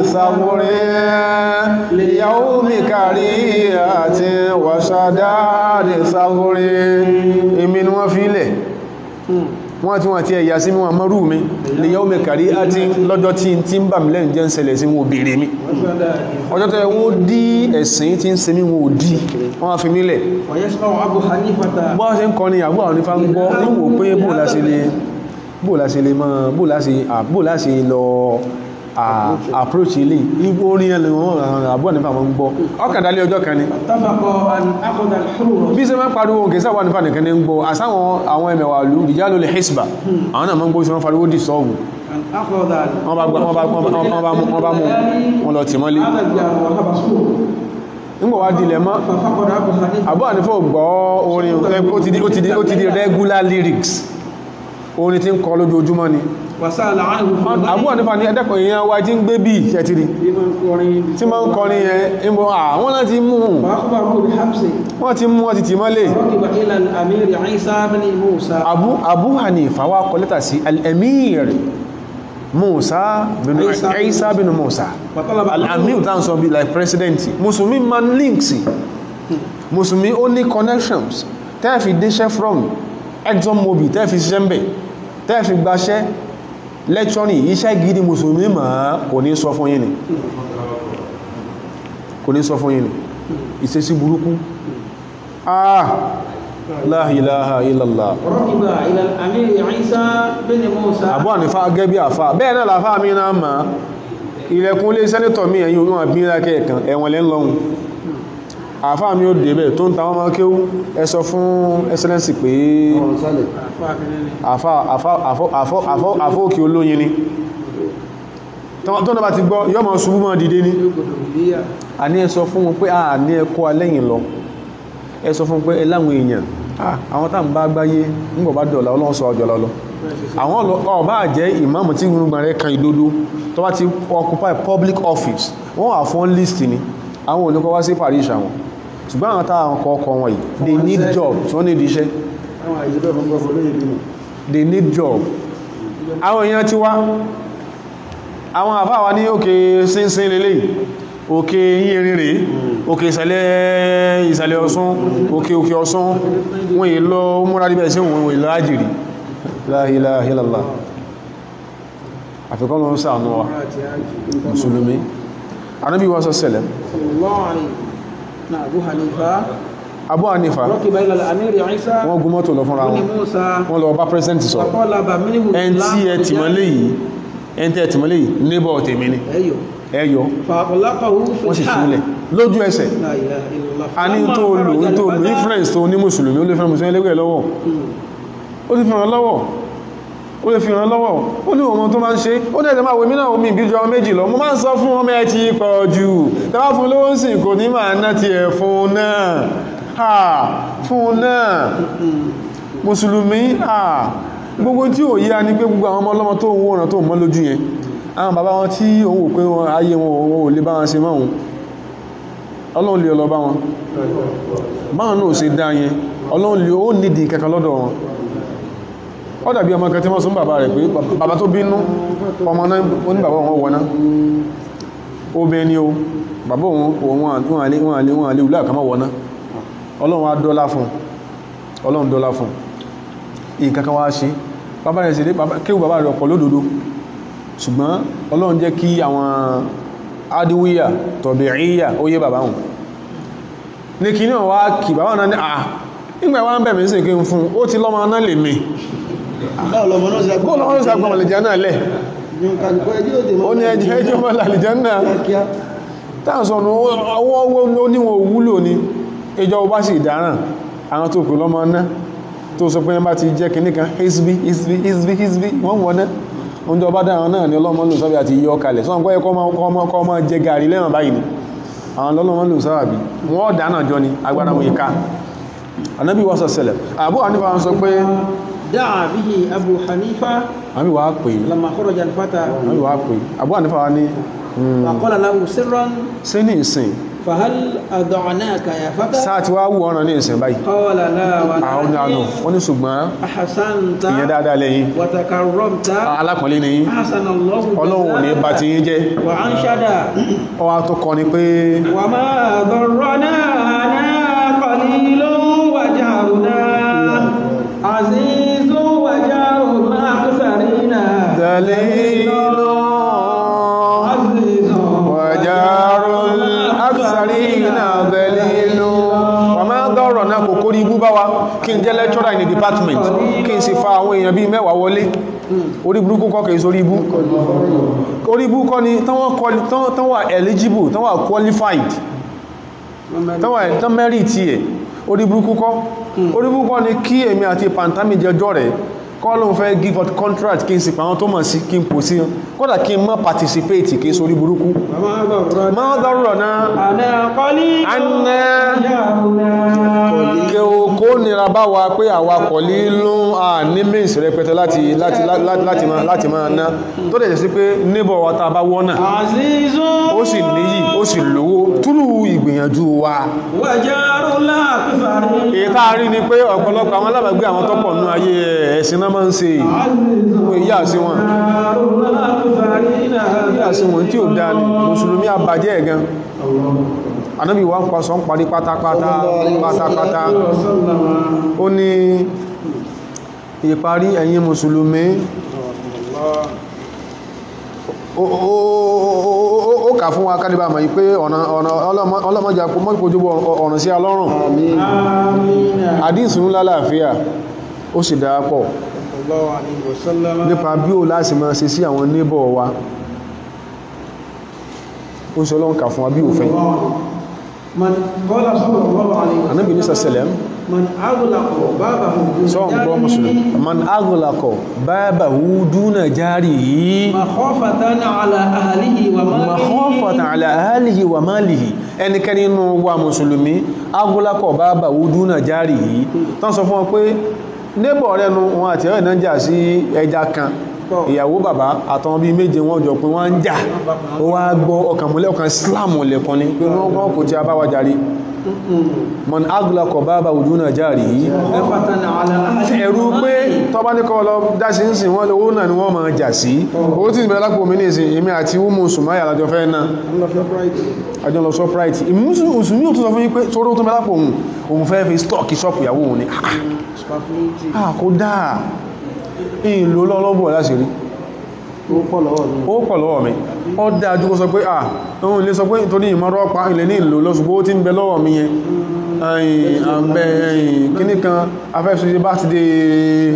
sàmúrí lè yàwó mi kàrí àti wásàdá lè sàmúrí èmi ni wọ́n fi ilẹ̀ wọ́n tí wọ́n ti ẹ̀yà sí wọn mọ́rú mi lè yàwó mi kàrí àti lọ́jọ́ tí tí ń bà mí lẹ́yìn jẹ́ ń ṣẹlẹ̀ sí wọn òbèrè mi وسداد ọjọ́ tẹ́ wọ́n dí ẹ̀sìn tí ń ṣe mí wọn ò dí wọ́n fi mí lẹ̀ ويسمع أبو حنيفة bọ́ ṣe ń kọ́ ni àbúrò àwọn onífà ń gbọ́ ń wò pé bó la ṣe lè bó la ṣe lè mọ́ bó la ṣe à- bó la ṣe lọ à- approach ilé igbó orin ẹlẹ́ wọn àbúrò nífà mọ́ ń gbọ́ ọkàdálé ọjọ́ kan ni اتفقوا أن أخذ الحر bí ṣe máa ń pariwo òkè sáwà nífà nìkan ní ń gbọ́ àsáwọn àwọn ẹmẹ̀wà lù ìjálò lè hisba àwọn náà máa ń gbọ́ sí wọn pariwo dì sọ́ọ̀bù أن أخذ wọ́n bá gbá- wọ́n bá wọ́n bá- wọ́n bá mú wọ́n bá mú wọn lọ tì mọ́lé هذا الجار وحبسوه nígbà wá dilẹ̀ mọ́ ففقد أبو حنيفة àbúrò nífà ò gbọ́ orin ó ti di ó ti di ó ti di regular lyrics orin tí ń kọ lójoojúmọ́ ni وسأل عنه في الليل àbúrò nípa ní ẹ̀dẹ́kọ̀ èèyàn wa tí ń gbé bí ṣẹ̀tìrì بمن قرين tí ma ń kọrin yẹn ń bọ́ àwọn láti mú فأخبره بحبسه wọ́n ti mú wọ́n ti tì mọ́lé ركب إلى الأمير عيسى بن موسى Abu Abu Hanifa wá kọ lẹ́tà sí al-Emir Musa bin Isa bin Isa bin Musa وطلب al-Amir tán sọ bí like president Musulmi man links Musulmi ó ní connections tẹ́ẹ̀fì déṣẹ́ from Exxon Mobil tẹ́ẹ̀fì ṣiṣẹ́ ń bẹ̀ tẹ́ẹ̀fì gbaṣẹ́ lecturing iṣẹ́ gidi Musulmi ma kò ní sọ fún yín ni kò ní sọ fún yín ni ìṣesí burúkú ah la ilaha illallah ركب إلى الأمير عيسى بن موسى àbúwà ní fa gẹ́bí àfá bẹ́ẹ̀ náà làfá mi náà ma ilẹ̀kùn lé sẹ́nítọ̀ mi ẹ̀yìn orí wọn bí lákẹ́ ẹ̀kan ẹ̀wọ̀n lẹ́ ń lọ́hun àfá mi ó débẹ̀ tó ń ta wọ́n máa kéwú ẹ sọ fún ẹsẹ́lẹ́nsì pé ọ̀rọ̀ sálẹ̀ àfá àfá àfó àfó àfó àfó òkè olóyin ni tó tó náà bá ti gbọ́ yọ́ mọ̀ ṣubú mọ́ dìde ní a ní ẹ sọ fún wọn pé a ní ẹkọ́ alẹ́yìn lọ ẹ sọ fún pé ẹ láwọn èèyàn ah, àwọn tá ń bá gbáyé nígbà bá dọ̀là ọlọ́run sọ ọjọ́ lọ́lọ́ àwọn lọ- ọba jẹ́ ìmáàmù tí gbogbo rẹ̀ kan ìdodo tó bá ti occupy public office wọ́n wà fún list ni àwọn ò ní kọ́ wá sí parish àwọn ṣùgbọ́n àwọn táwọn kọ́ ọkọ̀ wọn yìí they need job tí wọ́n need iṣẹ́ àwọn àìsíbẹ̀ fún gbọ́fọ́ lóye bímọ they need job àwọn èèyàn ti wá àwọn àfáwà ní òkè sínsín lélẹ̀ òkè yírin rèé òkè ìsàlẹ̀ ìsàlẹ̀ ọ̀ṣun òkè òkè ọ̀ṣun wọ́n yìí lọ múra níbẹ̀ sí wọ́n yìí lọ ájìrì la ilaha illallah àfikọ́ lọ ń sàánú wa mùsùlùmí anábí wá sọ sẹlẹ̀ صلى الله عليه نعم أبو حنيفة Abu Hanifa ركب إلى الأمير عيسى wọ́n gún mọ́tò lọ fúnra بن wọn موسى wọ́n lọ bá president sọ فطلب منه ẹn tí ẹ tìmọ́lé yìí ẹn tí ẹ tìmọ́lé yìí neighbor tèmi ni أيوه ẹyọ فأطلقه في wọ́n sì الحال fúnlẹ̀ lójú ẹsẹ̀ لا إله إلا الله a ní فلما tó lò خرج tó lò الفتى- influence tó ní mùsùlùmí ó lè fẹ́ mùsùlùmí lẹ́gbẹ̀ẹ́ lọ́wọ́ ó lè fi ràn lọ́wọ́ ó lè fi ràn lọ́wọ́ ó ní ọmọ tó máa ń ṣe ó dẹ̀ máa wèmí náà omi ìbíjú ọmọ méjì lọ mo máa ń sọ fún ọmọ ẹ ti pọ̀ jù tẹ́wà fún lówó sì kò ní máa ná ti ẹ̀ fún náà ha fún náà mùsùlùmí ha gbogbo tí ò yíya ní pé gbogbo àwọn ọmọ ọlọ́mọ tó ń wòrán tó ń mọ́ lójú yẹn àwọn bàbá wọn tí òun wò pé wọn ayé wọn ò lè bá wọn ṣe mọ́ òun ọlọ́run lè ọlọ́bá wọn báwọn náà ṣe dá yẹn ọlọ́run lè ó nídìí kankan lọ́dọ̀ wọn ó dàbí ọmọ kan tí wọ́n sún bàbá rẹ̀ pé bàbá tó bínú ọmọ náà ó ní bàbá wọn wọná obìnrin ni o bàbá òun wọn àlè wọn àlè wọn àlè ìlú àkàmọ́ wọná ọlọ́run á dọ́lá fún ọlọ́run dọ́lá fún ìkankan wá ṣe bàbá rẹ̀ sì dé kéwù bàbá rẹ̀ ọ̀pọ̀ lódodo ṣùgbọ́n ọlọ́run jẹ́ kí àwọn adíwíyà tọ̀bìríyà ó yé bàbá wọn ní kí ní ọ̀wá kì bàbá náà ní à nígbà wá ń bẹ̀mí sí kí n fún ó ti lọ́mọ náà lè mi báwo lọmọ náà ṣe bó lọ́wọ́ sí agbọ̀n àlìjẹ́ náà lẹ̀ yóò kálukọ́ ẹjọ́ òde ó ní ẹjẹ́ ẹjọ́ mọ́ àlìjẹ́ náà kíá táà sọ̀nù ọwọ́ ó níwọ̀n òwúlò ni ìjọ bá sì dáràn àwọn tó pè lọ́mọ náà tó sọ pé bá ti jẹ́ kìíní kan hisbi hisbi hisbi hisbi wọ́n wọ́n náà oúnjẹ ọba dáhùn náà ni ọlọ́mọ lò sábẹ́ àti yọ kalẹ̀ sọ́nà pé kọ́ ọmọ jẹ gàrí lẹ́wọ̀n báyìí ni àwọn ọlọ́mọ lò sábàbí wọ́n dáná jọ ni agbára wọn ìka anábì wọ́n sọ sẹlẹ̀ àbú àníbà wọn sọ pé دعا به أبو حنيفة àmì wàá pè لما خرج الفتى àmì wàá pè àbú àníbà wọn ni وقال له سرا sí ní ìsìn فهل أدعناك يا فتى sáà tí wàá wù ọ̀ràn ní ìsìn báyìí قال لا àwọn ní àánú ولكن wọ́n ní ṣùgbọ́n أحسنت ìyẹn dáadáa lẹ́yìn وتكرمت alákọ̀ọ́lé ni yín أحسن الله ọlọ́run ní bá ti yín jẹ́ وأنشد ọwá tó kọ ni pé وما ضرنا أنا قليل وجهرنا عزيز وجهرنا أكثرنا dalilu عزيز wajarul aksarina dalilu wà máa dọ́rọ̀ náà kò kórí ibú bá wa kí n jẹ́ lecturer in the department kí n sì fa àwọn èèyàn bíi mẹ́wàá wọlé orí burúkú kọ́ kìí sórí ibú orí ibú kọ́ ni tán wọ́n quali- tán- tán wà eligible tán wà qualified tán wà tán merit ẹ̀ orí burúkú kọ́ orí burúkú kọ́ ni kí èmi àti pantami jẹjọ́ rẹ̀ kọ́ ló ń fẹ́ give out contract kí n sì pa àwọn tó mọ̀ sí kí n pò sí kódà kí n má participate kí n sórí burúkú وما ضرنا máa dọ́rọ̀ náà أنا قليل Anna. وجهرنا kí o kó nira bá wa pé àwa kọ̀ lílú à ní means rẹpẹtẹ láti láti láti láti máa láti máa ná tó dẹ̀ jẹ́ sí pé neighbor wa tá a bá wọ́nà عزيز ó sì níyì ó sì lówó túrú ìgbìyànjú wa وجار لا أكثرنا èyí tá a rí ni pé ọ̀pọ̀lọpọ̀ àwọn alábàgbé àwọn tọ́pọ̀ nínú ayé ẹ̀sìn náà máa ń ṣe عزيز ìyá sí wọn وجار لا أكثرنا ìyá sí wọn tí ò dáa ni mùsùlùmí àbàjẹ́ ẹ̀ gan anábì wa ń pa sọ ń parí pátápátá pátápátá ó ní ìparí ẹ̀yin mùsùlùmí ó- ó- ó- ó- ó kà fún wa kálíbà mọ̀ yí pé ọ̀nà ọ̀nà ọlọ́mọ- ọlọ́mọjà mọ́júkójú ọ̀nà sí alọ́rùn آمين àdísùn ńlá láàfíà ó sì dáa pọ̀ صلى الله عليه وسلم nípa bí ó láti máa ṣe sí àwọn neighbor wa ó sọ lọ́nkà fún wa bí òfin من قال صلى الله عليه anábì ní وسلم sàṣẹlẹ̀m من أغلق بابه sọ ń gbọ́ mùsùlùmí man aghlaqo babahu duna jarihi مخافة على أهله وماله makhafatan ala ahlihi wa malihi ẹnikẹ́ni inú wa mùsùlùmí aghlaqo babahu duna jarihi tán sọ fún wọn pé neighbor rẹ̀ nu wọn àti ẹ̀rẹ̀ náà jà sí ẹja kan ìyàwó bàbá àtàwọn bíi méje wọn jọ pé wọ́n ń jà ó wá gbọ́ ọkàn múlẹ̀ ọkàn islam lẹ́kan ni pé wọ́n wọ́n kò tí a bá wa jàre man aghlaqo babahu duna jarihi مخافة على أهله ẹ̀rú pé tọ́bá ní kọ́ lọ dáṣí ń sìn wọ́n lówó náà ni wọ́n máa jà sí owó tí ìbẹ̀rẹ̀ lápò mi ní ìsìn èmi àti umu sùmáyà lájọ fẹ́ náà الله في برايده àjọ lọ sọpráìtì ìmúsùmí ò tún sọ fún yí pé sóró tó mẹ́lápò òun òun fẹ́ fi stọ́ọ̀kì ṣọ́pù ìyàwó òun ni Spafniti. ah kò dáa ìlú lọ́lọ́bọ̀ láti rí ó pọ̀ lọ́wọ́ mi ó pọ̀ lọ́wọ́ mi ó dáa jú kó sọ pé ah òun lè sọ pé nítorí ìmọ̀rọ̀ pa ilẹ̀ ní ìlú lọ́sùgbó tí ń bẹ lọ́wọ́ mi yẹn ẹ̀yìn àbẹ̀ ẹ̀yìn kíní kan afẹ́sọ́sí bá ti dé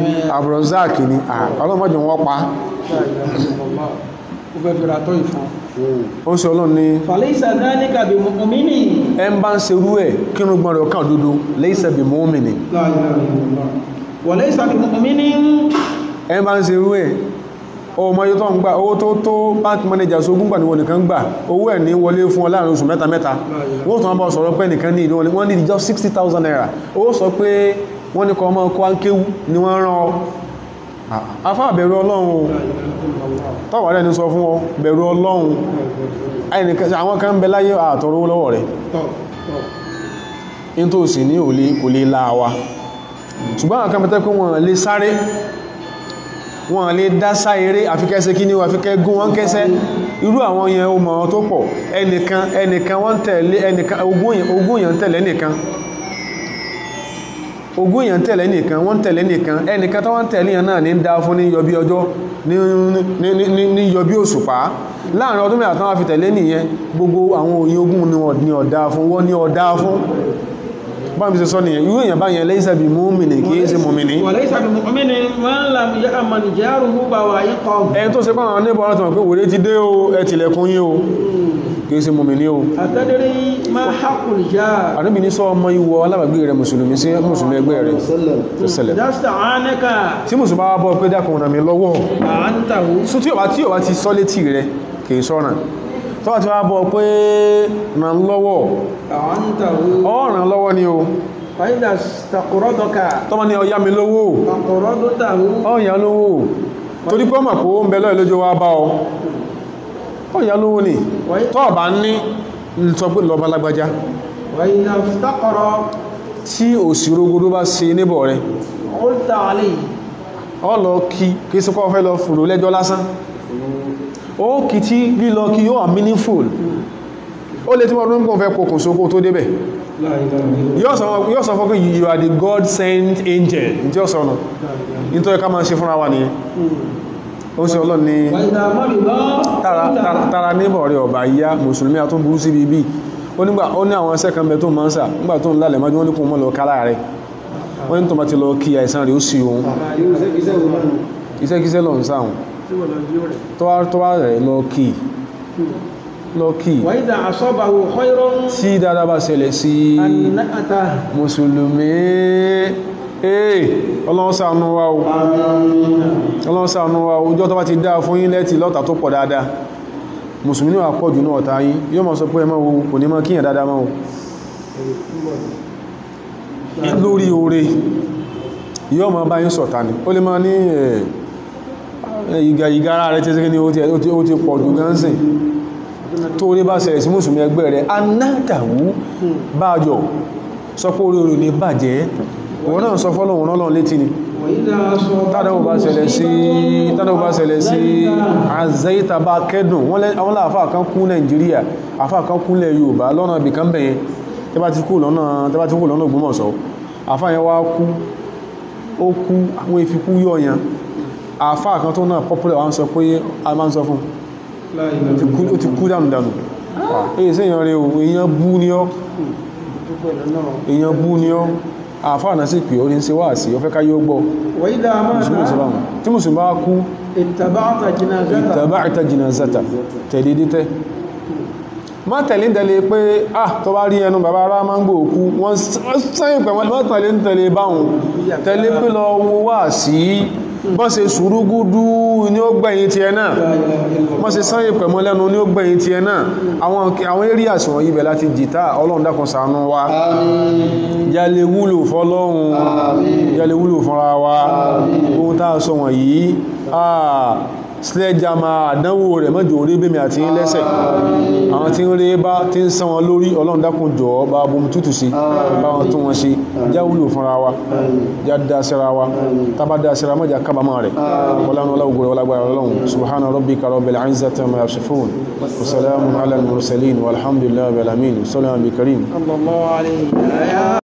àbúrọ̀záàkì ni ah ọlọ́mọdé wọ́n pa ó fẹ́ fi ra tọ́ ìfọn ó sì ọlọ́run ní فليس ذلك بمؤمن ẹ ń bá ń serú ẹ̀ kínú gbọ́n rẹ̀ ọkàn dúdú laysa bi mu'minin لا إله إلا الله وليس بمؤمن ẹ ń bá ń serú ẹ̀ ọmọ yóò tó ń gbà owó tó tó bank manager sógún gbà níwọ̀n nìkan gbà owó ẹ̀ ní wọlé fún ọ láàrin oṣù mẹ́ta mẹ́ta wọ́n tún wọ́n bá sọ̀rọ̀ pé nìkan ní ìlú wọn wọ́n ní just sixty thousand naira owó sọ pé wọ́n ní kọ́ ọmọ kó áńkéwú ni wọ́n rán ọ afá bẹ̀rù ọlọ́run o tọ́wà rẹ̀ ní sọ fún ọ bẹ̀rù ọlọ́run ẹnìkan àwọn kan ń bẹ láyé àtọrọ owó lọ́wọ́ rẹ̀ in tó sì ní òlé kò lè láàwá ṣùgbọ́n àwọn kan bẹ tẹ́ pé wọ́n lè sáré wọ́n lè dá sá eré àfikẹ́sẹ́ kí ní àfikẹ́ gún wọ́n kẹ́sẹ́ irú àwọn yẹn o mọ̀ tó pọ̀ ẹnìkan ẹnìkan wọ́n tẹ̀lé ẹnìkan ogún èèyàn ogún èèyàn tẹ̀lé nìkan ogún èèyàn tẹ̀lé nìkan wọ́n tẹ̀lé nìkan ẹnìkan tó wọ́n tẹ̀lé yẹn náà ní dá fún ní yọbí ọjọ́ ní ní- ní- ní- ní yọbí òṣùpá láàrin ọdún mẹ́ta tán wá fi tẹ̀lé nìyẹn gbogbo àwọn òye ogún ni wọ́n ní ọ̀dá fún wọ́n ní ọ̀dá fún bá mi ṣe sọ nìyẹn irú èèyàn báyẹn laysa bi mu'minin kì í ṣe mùmìnì وليس بمؤمن من لم يأمن جاره بوائقه ẹni tó ṣe pàwọn níbọn ọ̀rọ̀ tó mọ̀ pé wòlé ti dé o ẹ tilẹ̀kùn yín o kì í ṣe mùmìnì o أتدري ما حق الجار àníbi ní sọ ọmọ ìwọ alábàgbé rẹ mùsùlùmí sí mùsùlùmí ẹgbẹ́ rẹ tó ṣẹlẹ̀ إذا استعانك tí mùsùlùmí bá bọ́ pé dákun ràn mí lọ́wọ́ أعنته sún tí ọba tí ọba ti sọ létí rẹ kì í sọ́ràn tọ́wọ́ tí wá bọ́ pé ràn lọ́wọ́ أعنته ọ ràn lọ́wọ́ ni o فإذا استقرضك tọ́mọ ni ọya mi lówó فقرضته ọ̀yà lówó torí pé ọmọ kó ń bẹ lọ́ẹ̀ lójó wá bá ọ ọ̀yà lówó ni tọ́ ọ̀bá ní ń sọ pé lọ́ba lágbájá وإذا افتقر tí òsìrógodó bá ṣe níbọ̀ rẹ قلت عليه ọ lọ kí kí sí kọ́ fẹ́ lọ fòrò lẹ́jọ́ lásán ó kì tí lílọ kí yóò wà meaningful ó lè tí wọ́n rún kún fẹ́ pokùn sókó tó débẹ̀ لا إله إلا yóò sọ yóò sọ fún pé you are the God sent angel tí ó sọ̀nà nítorí ká máa ṣe fúnra wa nìyẹn ó sì ọlọ́run ni وإذا مرض tara tara- tara níbọ̀ rẹ̀ ọ̀bà yá mùsùlùmí àtún burú sí ibi ó nígbà ó ní àwọn ẹsẹ̀ kan bẹ tó máa ń sà nígbà tó ń lálẹ̀ májú wọ́n ní kún mọ́ lọ kálá rẹ̀ wọ́n ní tó bá ti lọ kí àìsàn rẹ̀ ó sì ohun iṣẹ́kíṣẹ́ lọ ń sáhùn tó wá tó wá rẹ̀ lọ kí lọ kí وإذا أصابه خير tí dáadáa bá ṣẹlẹ̀ sí أنأته mùsùlùmí ee ọlọ́run ṣàánú wa o ọlọ́run ṣàánú wa o ọjọ́ tó bá ti dáa fún yín lẹ́tì lọ́ta tó pọ̀ dáadáa mùsùlùmí náà pọ̀ jù náà ọ̀tá yín yóò máa sọ pé ẹ máa wo kò ní máa kíyàn dáadáa máa o lórí oore yóò máa bá yín sọ̀tá ni ó lè máa ní ẹ̀ ìgà ìgara rẹ̀ tí ó ní ó ti ó ti pọ̀ jù gánsìn tó rí bá ṣẹlẹ̀ sí mùsùlùmí ẹgbẹ́ rẹ̀ anádàwú bájọ̀ sọ pé orí orí ní bàjẹ́ òun náà sọ fọ́lọ̀wọ̀n náà létí ni وإذا أصابه tádàwò bá ṣẹlẹ̀ sí tádàwò bá ṣẹlẹ̀ sí àzẹ́ìta bá kẹ́dùn wọ́n lẹ́ àwọn láàfáà kan kú Nàìjíríà àfáà kan kú lẹ̀ Yorùbá lọ́nà ibì kan bẹ̀yẹn tẹ́ bá ti kú lọ́nà tẹ́ bá ti kú lọ́nà Ògbómọ̀ṣọ́ àfáà yẹn wá kú ó kú àwọn ìfikú yọ̀ọ̀yàn àfáà kan tó náà popular wá ń sọ pé a máa ń sọ fún لا إله إلا ó ti kú dànù dànù èyí sí èyàn rẹ̀ o èyàn bú ní ọ́ èyàn bú ní ọ́ àfáà náà sì pè ó ní ṣe wá sí ọfẹ́ káyé ó gbọ́ وإذا mùsùlùmí مات ìsìlámù tí mùsùlùmí bá kú اتبعت جنازته taba'ta jinazata tẹ̀lé dítẹ́ má tẹ̀lé tẹ̀lé pé ah tó bá rí ẹnu bàbá ará máa ń gbò òkú wọ́n sẹ́yìn pẹ̀wọ́n má tẹ̀lé ń tẹ̀lé báhùn tẹ̀lé pé lọ wo wá sí bọ́n ṣe sùúrùgúdú ní ó gbẹ̀yìn ti ẹ náà wọ́n ṣe sẹ́yìn pẹ̀mọ́ lẹ́nu ní ó gbẹ̀yìn ti ẹ náà àwọn àwọn eré àṣìwọ̀n yìí bẹ̀ láti jìtá ọlọ́run dákun ṣàánú wa yálé wúlò fọ́lọ́run yálé wúlò fúnra wa ohun tá a sọ wọ̀nyí ah sledgehammer àdánwò rẹ̀ mọ́jọ orí bèmí àti ń lẹ́sẹ̀ àwọn tí ń rí bá tí ń sán wọn lórí ọlọ́run dákun jọ̀ọ́ bá bomi tútù sí bá wọn tún wọn ṣe já wúlò fúnra wa já dá síra wa tábà dá síra mọ́jà kábàámọ̀ rẹ̀ wọlánà ọlọ́gbọ̀rẹ̀ wọlágbára ọlọ́run subhana rabbika rabbil izzati amma yasifun wa salamun ala al-mursalin walhamdulillahi rabbil alamin sallallahu alaihi karim صلى الله عليه